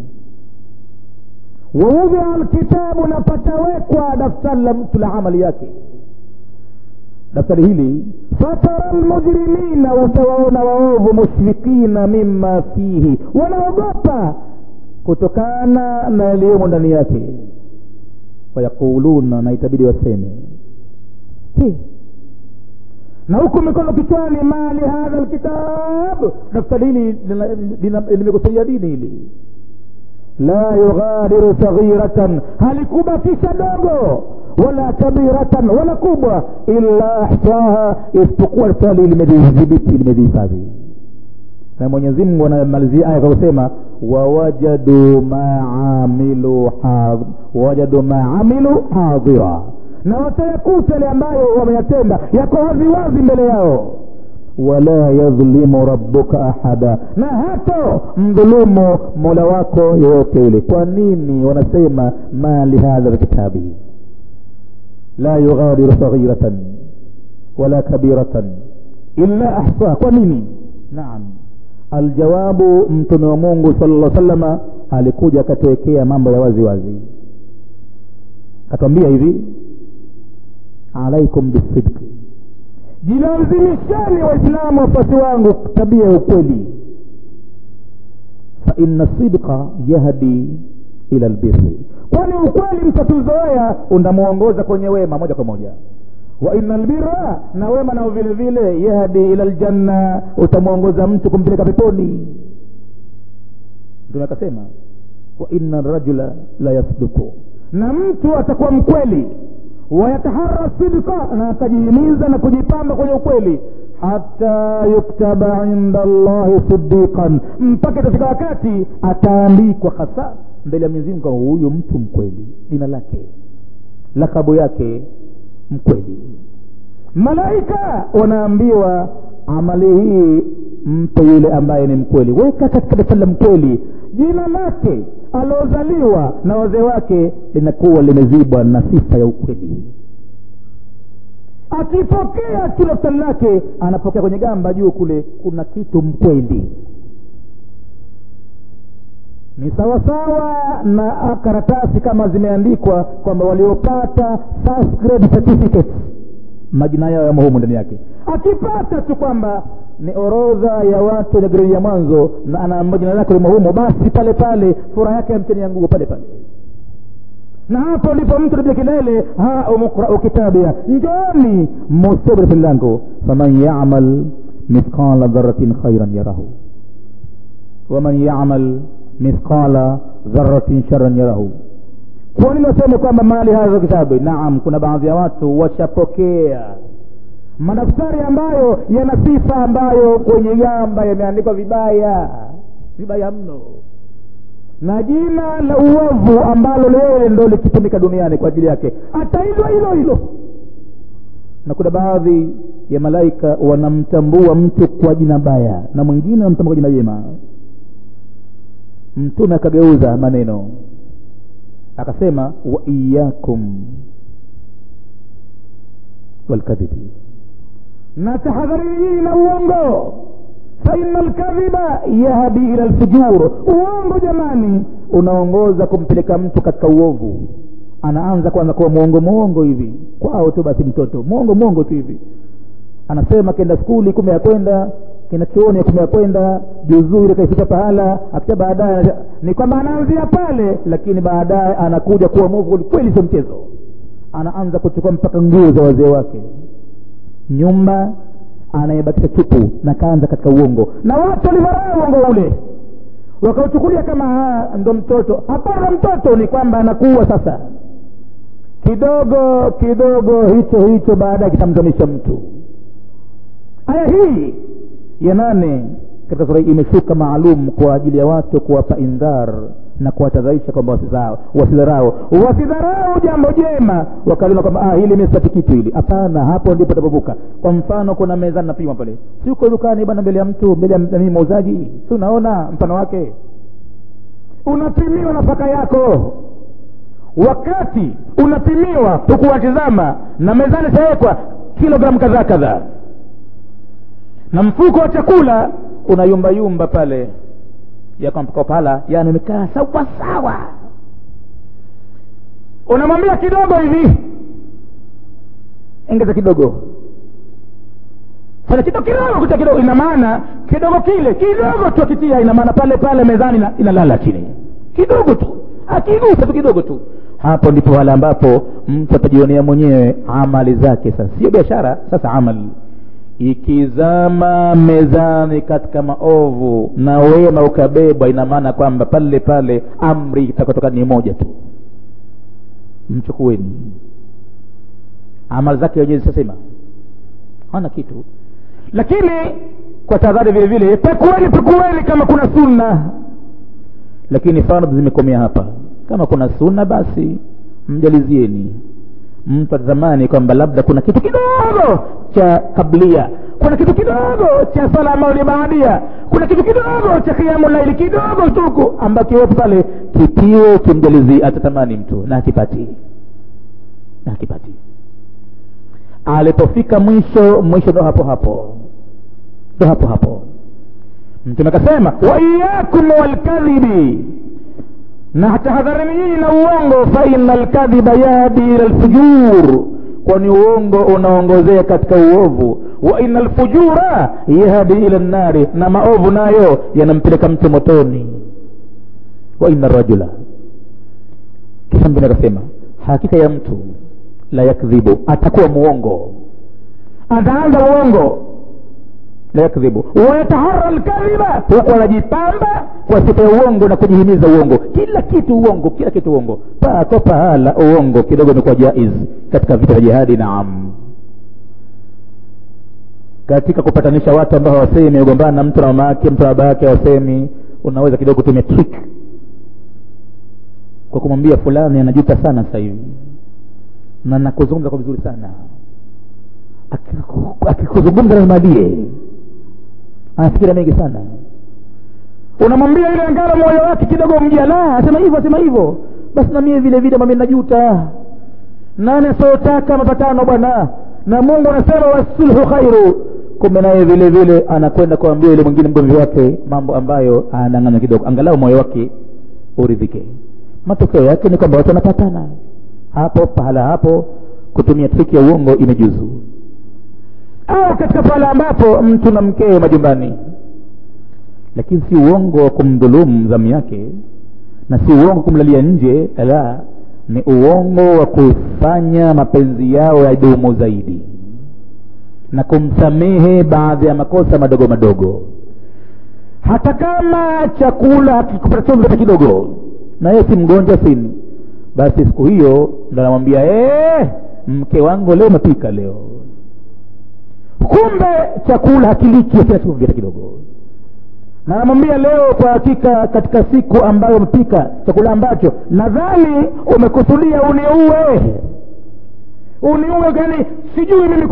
waudhia lkitabu na patawekwa daftari la mtu la amali yake daftari hili fatara lmujrimina utawaona waovu mushfikina mima fihi wanaogopa kutokana na yaliyomo ndani yake wayaquluna na itabidi waseme si na huku mikono kichwani mali hadha lkitab daftari hili limekusudia dini hili la yughadiru saghiratan halikubakisha dogo wala kabiratan wala kubwa illa ahsaha isipokuwa daftari limedhibiti limedhihifadhi na mwenyezi mungu anamalizia aya kwa kusema wawajadu maamilu wawajadu maamilu hadhira na watayakuta yale ambayo wameyatenda yako waziwazi mbele yao wala yadhlimu rabbuka ahada na hato mdhulumu mola wako yoyote yule kwa nini wanasema ma lihadha lkitabi la yughadiru saghiratan wala kabiratan illa ahsa kwa nini naam aljawabu mtume wa mungu sala llah salama alikuja akatuwekea mambo ya wazi wazi akatwambia hivi alaikum bisidqi jilazimishani waislamu wafuasi wangu tabia ya ukweli faina sidqa yahdi ila lbirri kwani ukweli mtatuzoea unamwongoza kwenye wema moja kwa moja wa ina lbira na wema nao vile vile yahdi ila ljanna utamwongoza mtu kumpeleka peponi mtume akasema wa ina rajula la yasduku na mtu atakuwa mkweli wayatahara sidqa na atajihimiza na kujipamba kwenye ukweli hata yuktaba inda llahi sidiqan mpaka itafika wakati ataandikwa hasa mbele ya mwenyezi mungu huyu mtu mkweli jina lake lakabu yake mkweli malaika wanaambiwa amali hii mpe yule ambaye ni mkweli weka katika daftari la mkweli jina lake aliozaliwa na wazee wake linakuwa limezibwa na sifa ya ukweli akipokea tu daftari lake anapokea kwenye gamba juu kule kuna kitu mkweli ni sawasawa na karatasi kama zimeandikwa kwamba waliopata first grade certificate majina yao yamo humu ndani yake akipata tu kwamba ni orodha ya watu wenye gredi ya mwanzo na anaamba jina lake limo humo basi pale pale furaha yake ya mcheni ya nguo pale pale na hapo ndipo mtu napiga kilele ha umukrau kitabia njoni mustabiri filango faman yamal mithqala dharatin khairan yarahu waman yamal mithqala dharatin sharan yarahu kwa nini waseme kwamba mali hadha kitabu naam kuna baadhi ya watu washapokea madaftari ambayo yana sifa ambayo kwenye gamba yameandikwa vibaya vibaya mno na jina la uovu ambalo leo ndo likitumika duniani kwa ajili yake ataitwa hilo hilo na kuna baadhi ya malaika wanamtambua mtu kwa jina baya na mwingine wanamtambua kwa jina jema mtume akageuza maneno akasema wa iyakum walkadhibi na tahadharini na uongo faina lkadhiba yahdi ila lfujur uongo jamani unaongoza kumpeleka mtu katika uovu anaanza kwanza kuwa mwongo mwongo hivi kwao tu basi mtoto mwongo mwongo tu hivi anasema kenda skuli kume ya kwenda kenda chuoni kume ya kwenda juzuu ile kaifika pahala akisha baadaye ni kwamba anaanzia pale lakini baadaye anakuja kuwa mwovu kweli sio mchezo anaanza kuchukua mpaka nguo za wazee wake nyumba anayebakisha chupu na kaanza katika uongo na watu walidharau uongo ule wakauchukulia kama ndo mtoto hapana mtoto ni kwamba anakuwa sasa kidogo kidogo hicho hicho baadaye kitamzamisha mtu aya hii ya nane katika sura hii imeshuka maalum kwa ajili ya watu kuwapa indhar na kuwatadharisha kwamba wasidharau wasidharau wasidharau jambo jema wakaliona kwamba ah, hili misipati kitu hili hapana hapo ndipo tapovuka kwa mfano kuna meza napima pale si uko dukani bwana mbele ya mtu mbele ya nini muuzaji si unaona mfano wake unapimiwa nafaka yako wakati unapimiwa hukuwatizama na mezani itawekwa kilogramu kadhaa kadhaa na mfuko wa chakula unayumbayumba pale yakompala yani umekaa sawa sawa unamwambia kidogo hivi engeza kidogo fanya kidogo kidogo kuta kidogo ina maana kidogo kile kidogo tu akitia ina maana pale pale mezani ina, inalala chini kidogo tu akigusa tu kidogo tu hapo ndipo wale ambapo mtu atajionea mwenyewe amali zake sasa sio biashara sasa amali ikizama mezani katika maovu na wema ukabebwa ina maana kwamba pale pale amri itakotoka ni moja tu mchukueni amali zake wenyewe zitasema hana kitu lakini kwa tahadhari vile vile pekueni pekueni kama kuna sunna lakini fardhi zimekomea hapa kama kuna sunna basi mjalizieni mtu atatamani kwamba labda kuna kitu kidogo cha kablia kuna kitu kidogo cha sala ambayo ni baadia kuna kitu kidogo cha kiamu laili kidogo tuku ambayo kiwepo pale kitiwe kimjalizi atatamani mtu na akipati na akipati alipofika mwisho mwisho ndo hapo hapo ndo hapo hapo mtume akasema waiyakum walkadhibi na tahadharini nyinyi na uongo faina lkadhiba yahdi ila lfujur kwani uongo unaongozea katika uovu wa ina lfujura yahdi ila nnari na maovu nayo yanampeleka mtu motoni wa ina rajula kisha mtume akasema hakika ya mtu la yakdhibu atakuwa muongo ataanza uongo la yakdhibu wayatahara lkadhiba huku anajipamba kwa sifa ya uongo na kujihimiza uongo kila kitu uongo kila kitu uongo pako pahala uongo kidogo imekuwa jaiz katika vita vya jihadi naam katika kupatanisha watu ambao hawasemi ugombana na mtu na mama yake mtu na baba yake hawasemi unaweza kidogo kutumia trick kwa kumwambia fulani anajuta sana sasa hivi na nakuzungumza kwa vizuri sana akikuzungumza lazima alie anafikira mengi sana unamwambia ile angalo moyo wake kidogo mjia la asema hivyo asema hivyo basi na mie vile vile mami najuta nani asiotaka mapatano bwana na mungu anasema wasulhu khairu kumbe naye vile vile anakwenda kuambia yule mwingine mgomvi wake mambo ambayo anang'anya kidogo angalau moyo wake uridhike matokeo yake ni kwamba watu wanapatana hapo pahala hapo kutumia triki ya uongo imejuzu au katika pahala ambapo mtu na mkeo majumbani lakini si uongo wa kumdhulumu zamu yake na si uongo kumlalia nje la ni uongo wa kufanya mapenzi yao yadumu zaidi na kumsamehe baadhi ya makosa madogo madogo hata kama chakula hakikupata chumvi hata kidogo na yeye si mgonjwa sini basi siku hiyo ndo anamwambia ee, mke wangu leo umepika leo kumbe chakula hakilichi kila chumvi hata kidogo na anamwambia leo kwa hakika katika siku ambayo umepika chakula ambacho nadhani umekusudia uniue uniue gani sijui mimi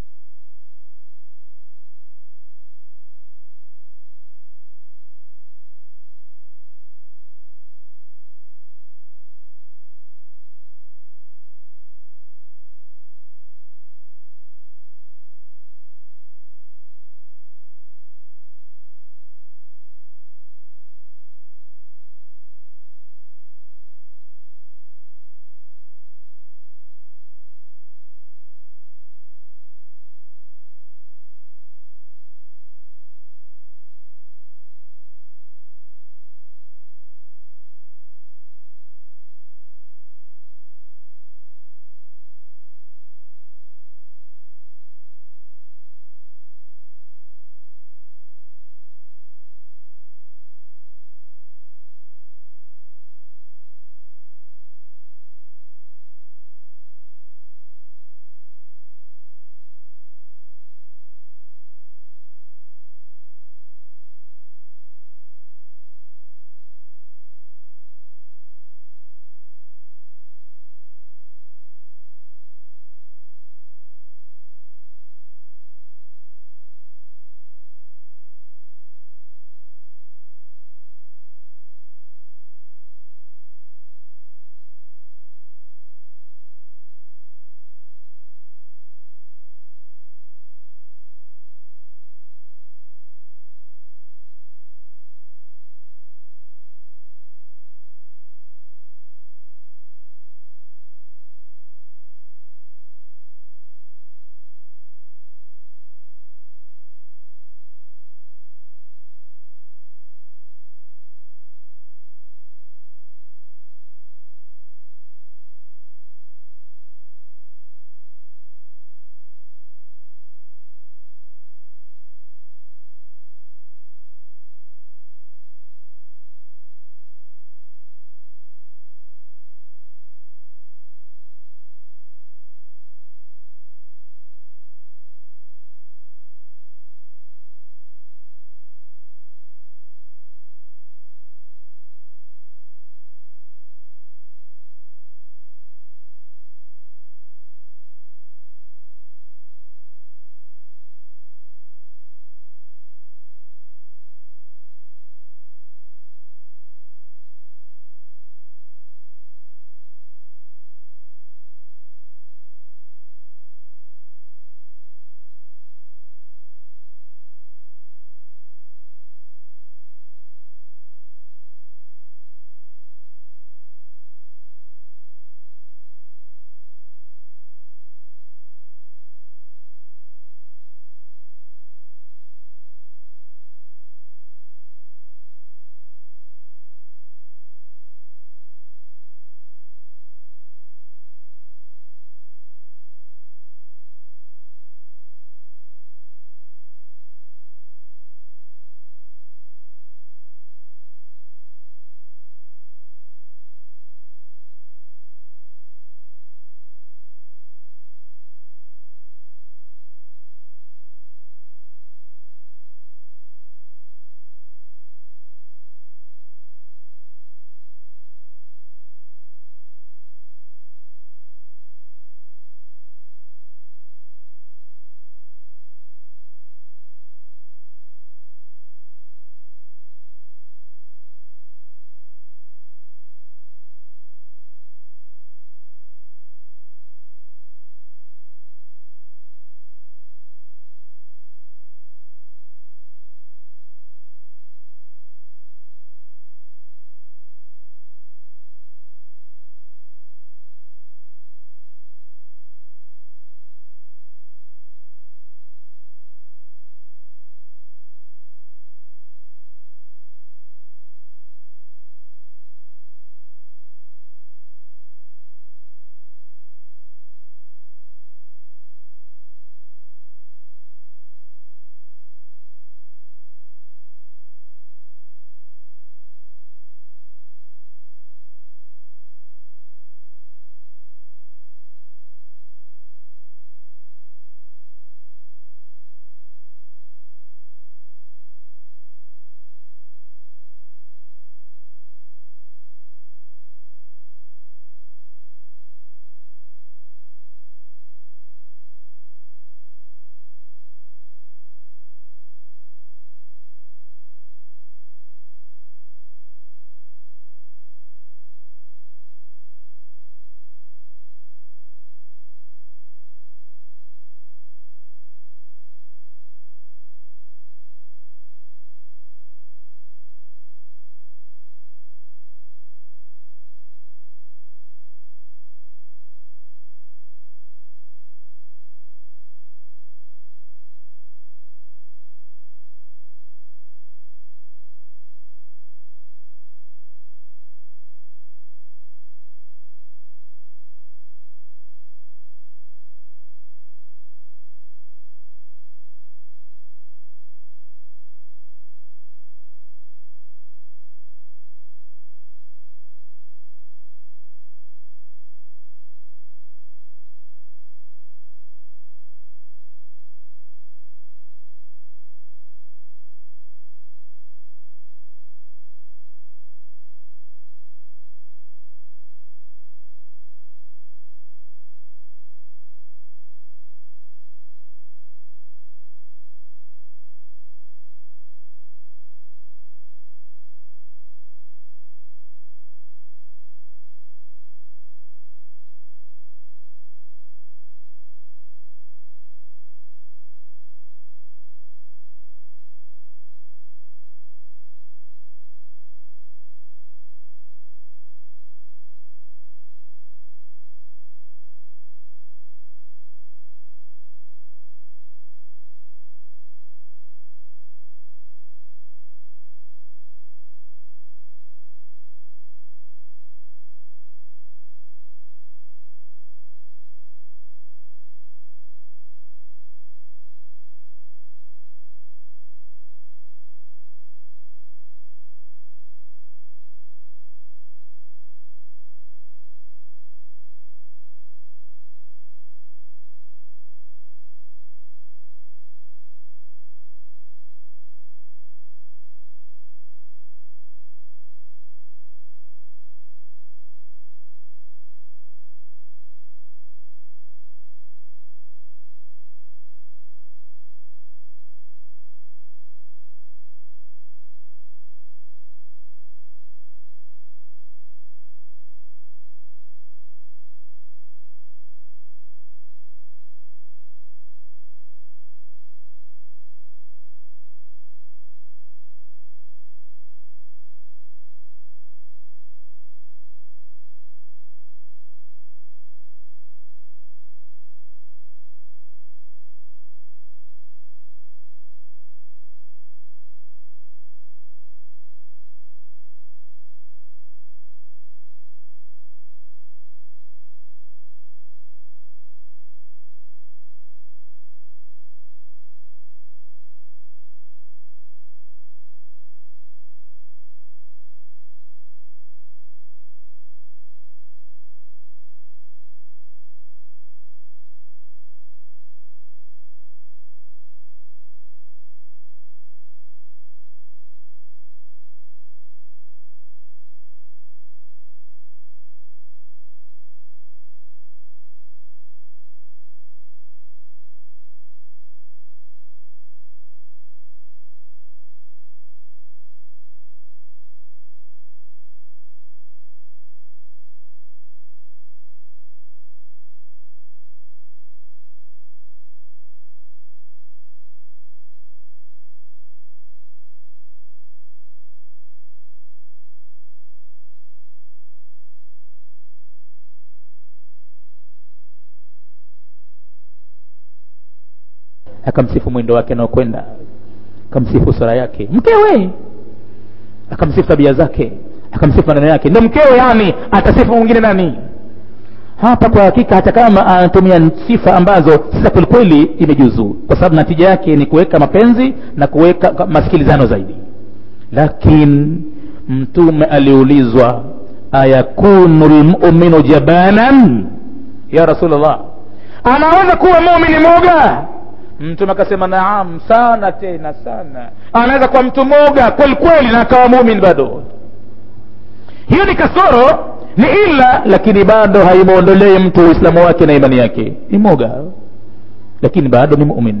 akamsifu mwendo wake anaokwenda akamsifu sura yake mkewe akamsifu tabia zake akamsifu maneno yake ndo mkewe yani atasifu mwingine nani hapa kwa hakika hata kama anatumia sifa ambazo si za kwelikweli imejuzu kwa sababu natija yake ni kuweka mapenzi na kuweka masikilizano zaidi lakini mtume aliulizwa ayakunu lmuminu jabanan ya rasulllah anaweza kuwa mumini moga mtume akasema naam sana tena sana anaweza kuwa mtu moga kweli kweli na akawa mumin bado hiyo ni kasoro ni ila lakini bado haimwondolei mtu uislamu wake na imani yake ni moga lakini bado ni mumin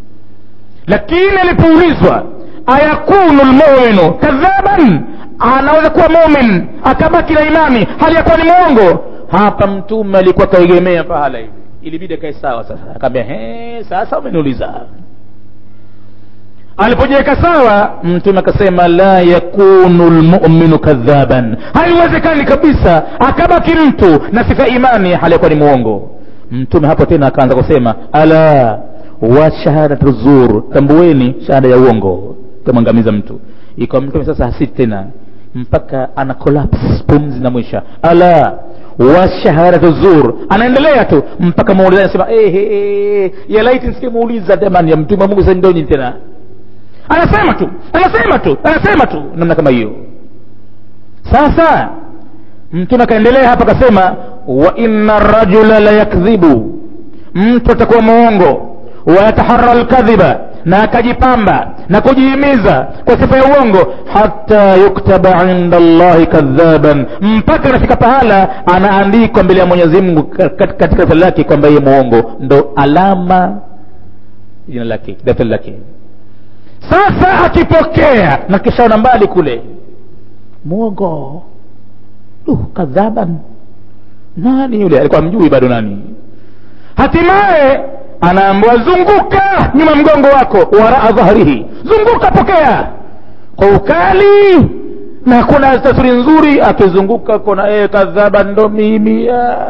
lakini alipoulizwa ayakunu lmuminu kadhaban anaweza kuwa mumin akabaki na imani hali yakuwa ni mwongo hapa mtume alikuwa kaegemea pahala hivi ilibidi akae sawa sasa akaambia sasa umeniuliza alipojiweka sawa mtume akasema la yakunu lmuminu kadhaban haiwezekani kabisa akabaki mtu na sifa imani hali yakuwa ni mwongo mtume hapo tena akaanza kusema ala wa shahadatu zur tambueni shahada ya uongo tamwangamiza mtu ikawa mtume sasa hasiti tena mpaka ana collapse pumzi na mwisha ala wa shahadatu zur anaendelea tu mpaka muulizaji anasema eh, eh, eh, ya laiti nisikimuuliza jamani ya mtume wa mungu sasa ndoni tena anasema tu anasema tu anasema tu namna kama hiyo sasa mtume akaendelea hapa akasema wa inna rajula la yakdhibu mtu atakuwa mwongo wayatahara lkadhiba na akajipamba na kujihimiza kwa sifa ya uongo hata yuktaba inda llahi kadhaban mpaka anafika pahala anaandikwa mbele ya mwenyezi mungu katika daftari lake kwamba yeye mwongo ndo alama jina lake daftari lake sasa akipokea na kishaona mbali kule mwongo uh, kadhaban nani yule alikuwa mjui bado nani hatimaye anaambiwa zunguka nyuma mgongo wako waraa dhahrihi zunguka pokea kwa ukali na kuna tasuri nzuri akizunguka kona ee kadhaba ndo mimi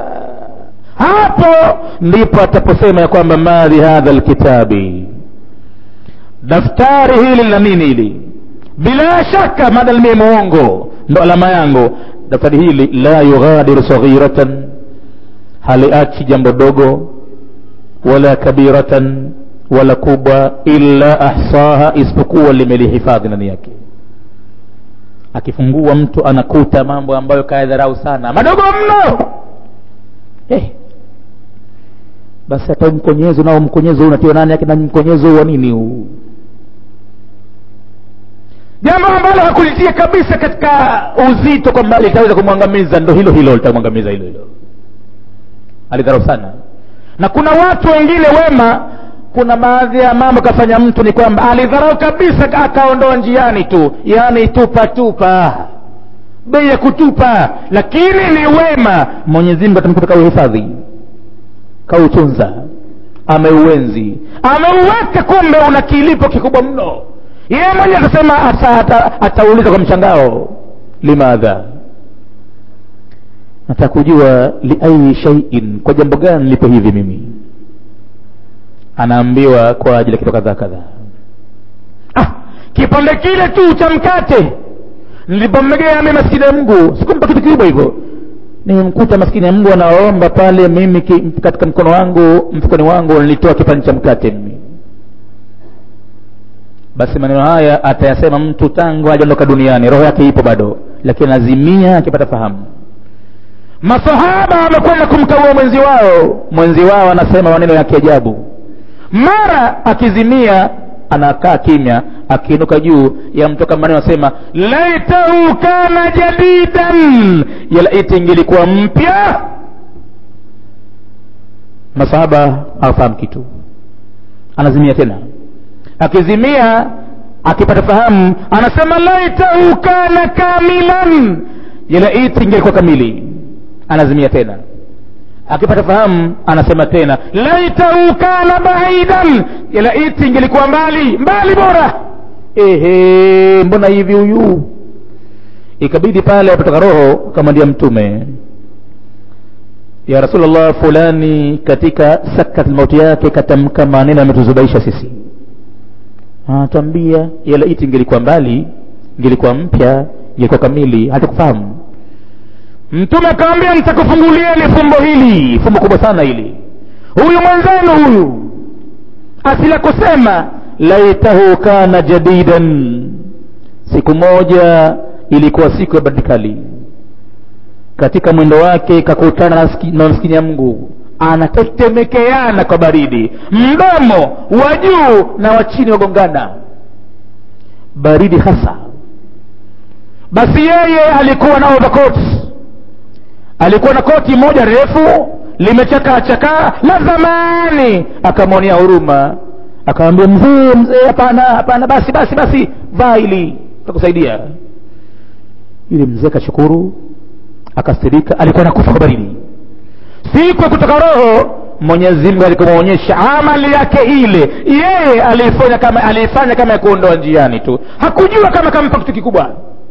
hapo ndipo ataposema ya kwamba madhi hadha lkitabi daftari hili lina nini hili bila shaka madal mie muongo ndo alama yangu daftari hili la yughadiru saghiratan haliachi jambo dogo wala kabiratan wala kubwa illa ahsaha isipokuwa limelihifadhi ndani yake akifungua mtu anakuta mambo ambayo kayadharau sana madogo mno hey. basi hata mkonyezo nao mkonyezo unatiwa nani yake na mkonyezo wa nini huu jambo ambalo hakulitia kabisa katika uzito kwamba litaweza kumwangamiza ndo hilo hilo litamwangamiza hilo hilo alidharau sana na kuna watu wengine wema kuna baadhi ya mambo kafanya mtu ni kwamba alidharau kabisa akaondoa njiani tu yaani tupa tupa bei ya kutupa lakini ni wema mwenyezi mungu atamkuta kauhifadhi kautunza ameuenzi ameuweka kumbe una kilipo kikubwa mno yeye mwenyewe atasema atauliza ata, ata kwa mshangao limadha nataka kujua liayi shaiin kwa jambo gani lipo hivi mimi anaambiwa kwa ajili ya kitu kadhaa kadhaa ah, kipande kile tu cha mkate nilipommegea mi maskini ya mgu sikumpa kitu kikubwa hivyo nimkuta maskini ya mgu anaomba pale mimi ki, katika mkono wangu mfukoni wangu nilitoa kipande cha mkate mimi basi maneno haya atayasema mtu tangu ajaondoka duniani roho yake ipo bado lakini lazimia akipata fahamu masahaba wamekwenda kumkagua mwenzi wao mwenzi wao anasema maneno ya kiajabu mara akizimia anakaa kimya akiinuka juu yamtoka maneno anasema laitahu kana jadidan yalaiti ingilikuwa mpya masahaba hawafahamu kitu anazimia tena akizimia akipata fahamu anasema laitahu kana kamilan yalaiti ingelikuwa kamili anazimia tena akipata fahamu anasema tena laitahu kana baidan yalaiti ingelikuwa mbali mbali bora ehe mbona hivi huyu ikabidi pale apotoka roho kamwambia mtume ya rasulllah fulani katika sakat mauti yake katamka maneno yametuzubaisha sisi anatuambia yale iti ingelikuwa mbali ingelikuwa mpya ingelikuwa kamili hatakufahamu mtume akawambia nitakufungulieni fumbo hili fumbo kubwa sana hili huyu mwenzenu huyu asila kusema laitahu kana jadidan siku moja ilikuwa siku ya badikali katika mwendo wake kakutana na maskini ya mungu anatetemekeana kwa baridi mdomo wa juu na wa chini wagongana baridi hasa basi yeye alikuwa na overcoat alikuwa na koti moja refu limechakaa chakaa la zamani akamwonea huruma akamwambia mzee mzee hapana hapana basi basi basi vaa ili takusaidia yule mzee akashukuru akasirika alikuwa nakufa kwa baridi siku ya kutoka roho mwenyezi mungu alikumwonyesha amali yake ile yeye aliifanya kama aliifanya kama ya kuondoa njiani tu hakujua kama kampa kitu kikubwa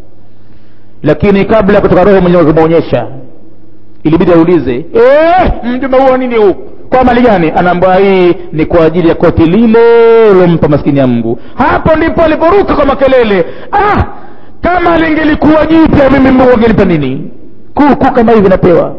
lakini kabla ya kutoka roho mwenyewe kumwonyesha ilibidi aulize mjumbe huo nini huu kwa mali gani anaambwa hii ni kwa ajili ya koti lile ulompa maskini ya mungu hapo ndipo aliporuka kwa makelele ah kama lingelikuwa jipya mimi mungu angenipa nini kuku kama hivi napewa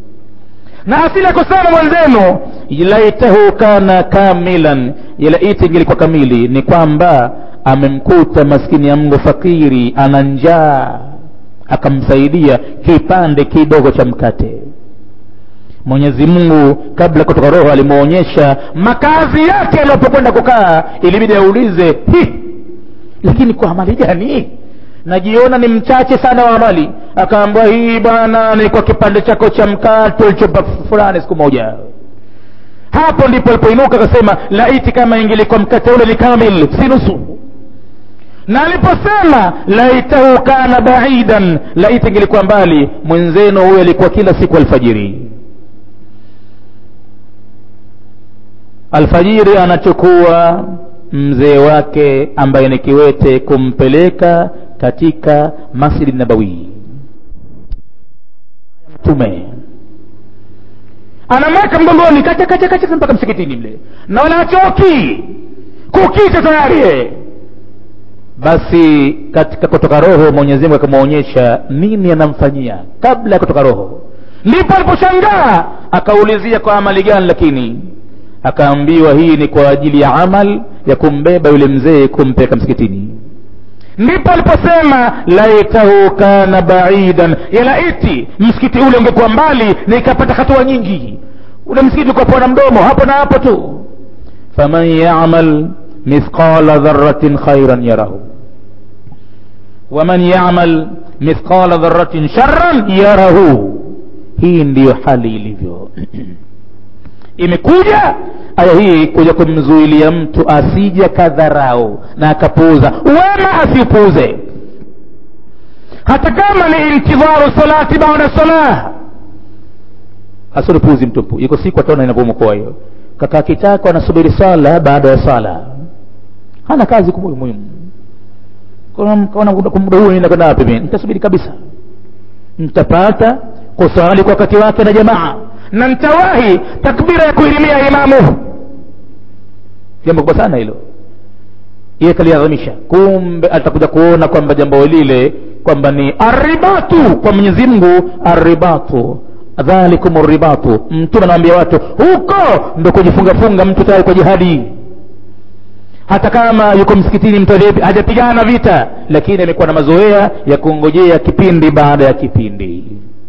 na asili ya kusema mwenzenu laitahu kana kamilan ilaiti ingelikuwa kamili ni kwamba amemkuta maskini ya mungu fakiri ana njaa akamsaidia kipande kidogo cha mkate mwenyezi mungu kabla kutoka roho alimwonyesha makazi yake alipokwenda kukaa ilibidi aulize hi lakini kwa amali gani najiona ni mchache sana wa amali akaambwa hii bwana ni kwa kipande chako cha mkate ulichopa fulani siku moja hapo ndipo alipoinuka akasema laiti kama ingelikuwa mkate ule ni kamil si nusu na aliposema laitahu kana baidan laiti ingelikuwa mbali mwenzenu huyo alikuwa kila siku alfajiri alfajiri anachukua mzee wake ambaye ni kiwete kumpeleka katika masjidi nabawi mtume anamweka mgongoni kacha kacha kacha mpaka msikitini mle na wala achoki kukicha tayari basi katika kutoka roho mwenyezi mungu akamwonyesha nini anamfanyia kabla ya kutoka roho ndipo aliposhangaa akaulizia kwa amali gani lakini akaambiwa hii ni kwa ajili ya amal ya kumbeba yule mzee kumpeleka msikitini ndipo aliposema laitahu kana baidan yalaiti msikiti ule ungekuwa mbali nikapata hatua nyingi ule msikiti ukapoa na mdomo hapo na hapo tu faman yamal mithqala dharatin khairan yarahu waman yamal mithqala dharatin sharran yarahu hii ndiyo hali ilivyo imekuja aya hii kuja kumzuilia mtu asija kadharau na akapuuza wema asiupuuze hata kama ni intidharu salati baada salah asilipuuzi mtupu iko siku ataona inavyomokoa hiyo kakaa kitako anasubiri sala baada ya sala hana kazi kubwa muhimu kaona muda huu naenda kwenda wapi mimi nitasubiri kabisa nitapata kusali kwa wakati wake na jamaa na nitawahi takbira ya kuilimia imamu jambo kubwa sana hilo iye kaliadhimisha kumbe atakuja kuona kwamba jambo lile kwamba ni aribatu kwa mwenyezi mungu aribatu dhalikum ribatu mtume anawambia watu huko ndo kujifungafunga mtu tayari kwa jihadi hata kama yuko msikitini mtu hajapigana vita lakini amekuwa na mazoea ya kungojea kipindi baada ya kipindi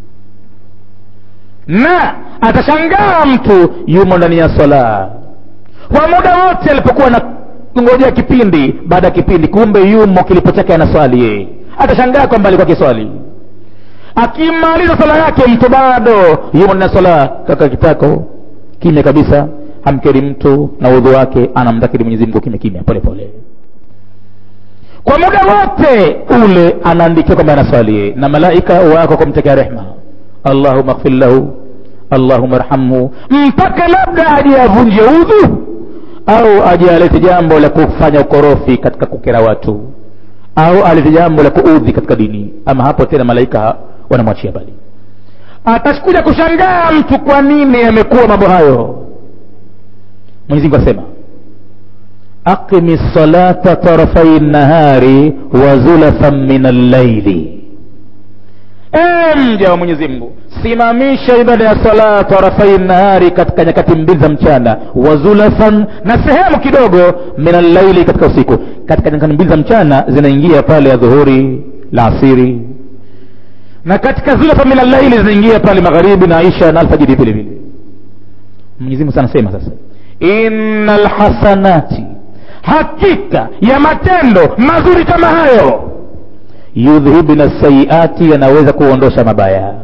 na atashangaa mtu yumo ndani ya sala kwa muda wote alipokuwa na kungojea kipindi baada ya kipindi kumbe yumo kilipo chake anaswali yeye atashangaa kwamba alikuwa kiswali akimaliza sala yake mtu bado yumo ndani ya sala kaka kitako kimya kabisa hamkeri mtu na udhu wake anamdhakiri mwenyezi mungu kimya kimya pole pole kwa muda wote ule anaandikiwa kwamba anaswali yeye na malaika wako kumtekea rehma allahumaghfir lahu allahuma rhamhu mpaka labda aje avunje udhu au aje alete jambo la kufanya ukorofi katika kukera watu au alete jambo la kuudhi katika dini ama hapo tena malaika wanamwachia bali atakuja kushangaa mtu kwa nini yamekuwa mambo hayo mwenyezi mungu asema aqimi salata tarafai nahari wa zulafan min allaili e mja wa mwenyezi mungu simamisha ibada ya sala tarafai nahari katika nyakati mbili za mchana wa zulafan na sehemu kidogo min allaili katika usiku katika nyakati mbili za mchana zinaingia pale ya dhuhuri la asiri na katika zulafan min allaili zinaingia pale magharibi na isha na alfajiri vile vile mwenyezi mungu anasema sasa inna lhasanati hakika ya matendo mazuri kama hayo yudhhibna sayiati yanaweza kuondosha mabaya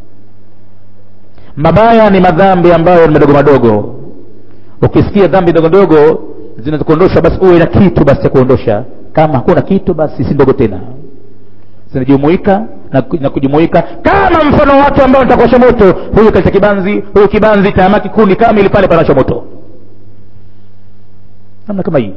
mabaya ni madhambi ambayo ni madogo madogo ukisikia dhambi ndogo ndogo zinazokuondosha basi uwe na kitu basi cha kuondosha kama hakuna kitu basi si ndogo tena zinajumuika na, na kujumuika kama mfano watu ambao nitakosha moto huyu katika kibanzi huyu kibanzi taamaki kundi kamili pale panasha moto namna kama hii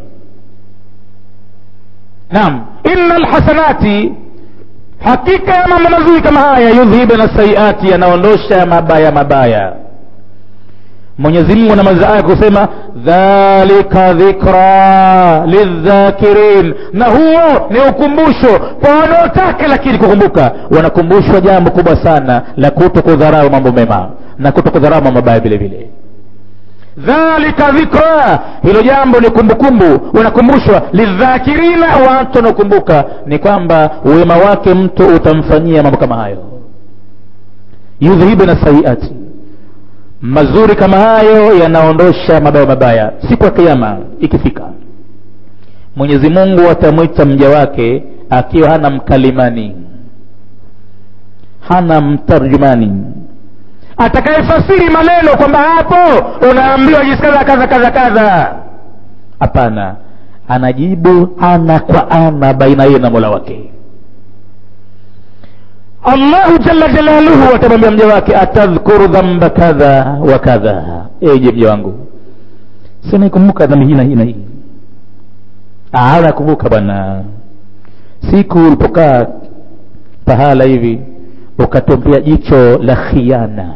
naam inna lhasanati hakika ya mambo mazuri kama haya yudhhibna sayiati yanaondosha mabaya mabaya mwenyezi mungu anamaliza aya kusema dhalika dhikra lidhakirin na huo ni ukumbusho kwa wanaotaka lakini kukumbuka wanakumbushwa jambo kubwa sana la kuto kudharau mambo mema na kuto kudharau mambo mabaya vile vile dhalika dhikra hilo jambo ni kumbukumbu unakumbushwa lidhakirina watu wanaokumbuka ni kwamba wema wake mtu utamfanyia mambo kama hayo yudhhibna sayiati mazuri kama hayo yanaondosha mabaya mabaya siku ya kiama ikifika mwenyezi mungu atamwita mja wake akiwa hana mkalimani hana mtarjumani atakayefasiri maneno kwamba hapo unaambiwa jinsi kadha kadha kadha kadha hapana anajibu ana kwa ana baina yeye na mola wake allahu jalla jalaluhu atamwambia mja wake atadhkuru dhamba kadha wa kadha eje mja wangu sinaikumbuka dhambi hii na hii na hii nakumbuka bwana siku ulipokaa pahala hivi ukatumpia jicho la khiana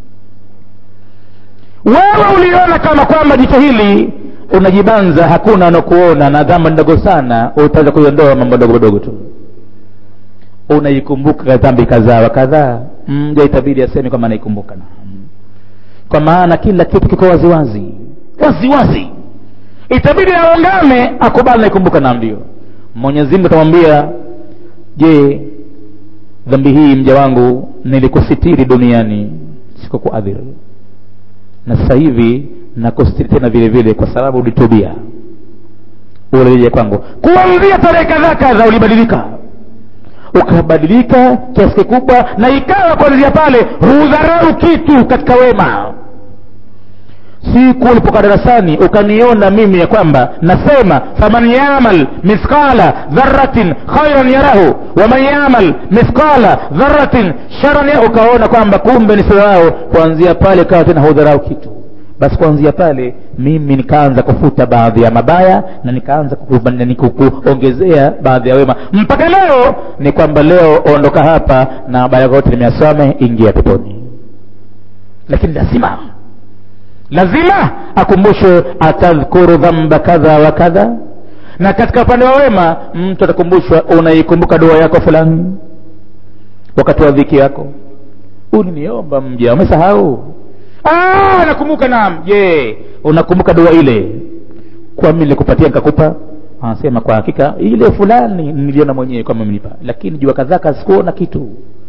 wewe uliona kama kwamba jicho hili unajibanza hakuna anakuona na dhama ndogo sana utaweza kuiondoa mambo ndogo madogo tu unaikumbuka dhambi kadhaa wa kadhaa mja itabidi aseme kwamba anaikumbuka kwa maana kila kitu kiko waziwazi waziwazi itabidi aungame akubali naikumbuka na ndio mwenyezi mungu atamwambia je dhambi hii mja wangu nilikusitiri duniani sikukuadhiri na sasa hivi nakustiri tena vile vile kwa sababu ulitubia urejea kwangu kuanzia tarehe kadhaa kadha ulibadilika ukabadilika kiasi kikubwa na ikawa kuanzia pale hudharau kitu katika wema siku ulipokaa darasani ukaniona mimi ya kwamba nasema faman yamal mithqala dharatin khairan yarahu waman yamal mithqala dharatin sharan yarahu ukaona kwamba kumbe ni sawa kuanzia pale kawa tena hudharau kitu basi kuanzia pale mimi nikaanza kufuta baadhi ya mabaya na nikaanza kuongezea baadhi ya wema mpaka leo ni kwamba leo ondoka hapa na mabaya yote nimeyasome ingia peponi lakini lazima lazima akumbushwe atadhkuru dhamba kadha wa kadha na katika upande wa wema mtu atakumbushwa unaikumbuka dua yako fulani wakati wa dhiki yako uliniomba mja umesahau nakumbuka naam je unakumbuka dua ile kwa mimi nilikupatia nikakupa anasema kwa hakika ile fulani niliona mwenyewe kwamba mnipa lakini jua kadhaa sikuona kitu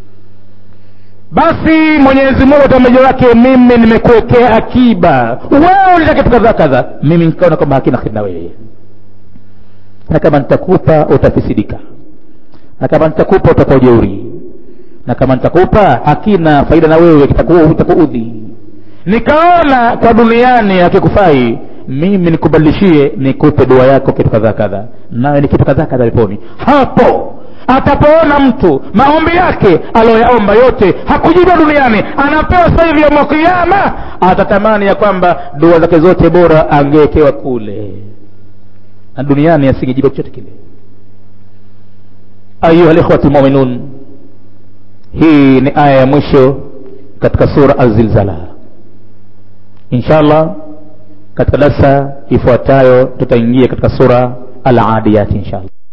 basi mwenyezi mungu tamaja wake mimi nimekuwekea akiba wewe ulitaka kitu kadhaa kadha mimi nikaona kwamba hakina kheri na wewe na kama nitakupa utafisidika na kama nitakupa utakuwa jeuri na kama nitakupa hakina faida na wewe kitakuudhi nikaona kwa duniani hakikufai mimi nikubadilishie nikupe dua yako kitu kadhaa kadha nawe ni kitu kadhaa kadha peponi hapo atapoona mtu maombi yake aliyoyaomba yote hakujibiwa duniani anapewa sasa hivi yauma kiama atatamani ya kwamba dua zake zote bora angewekewa kule na duniani asingejibiwa chochote kile ayuha likhwati lmuminun hii ni aya ya mwisho katika sura azilzala insha allah katika darsa ifuatayo tutaingia katika sura aladiyati insha allah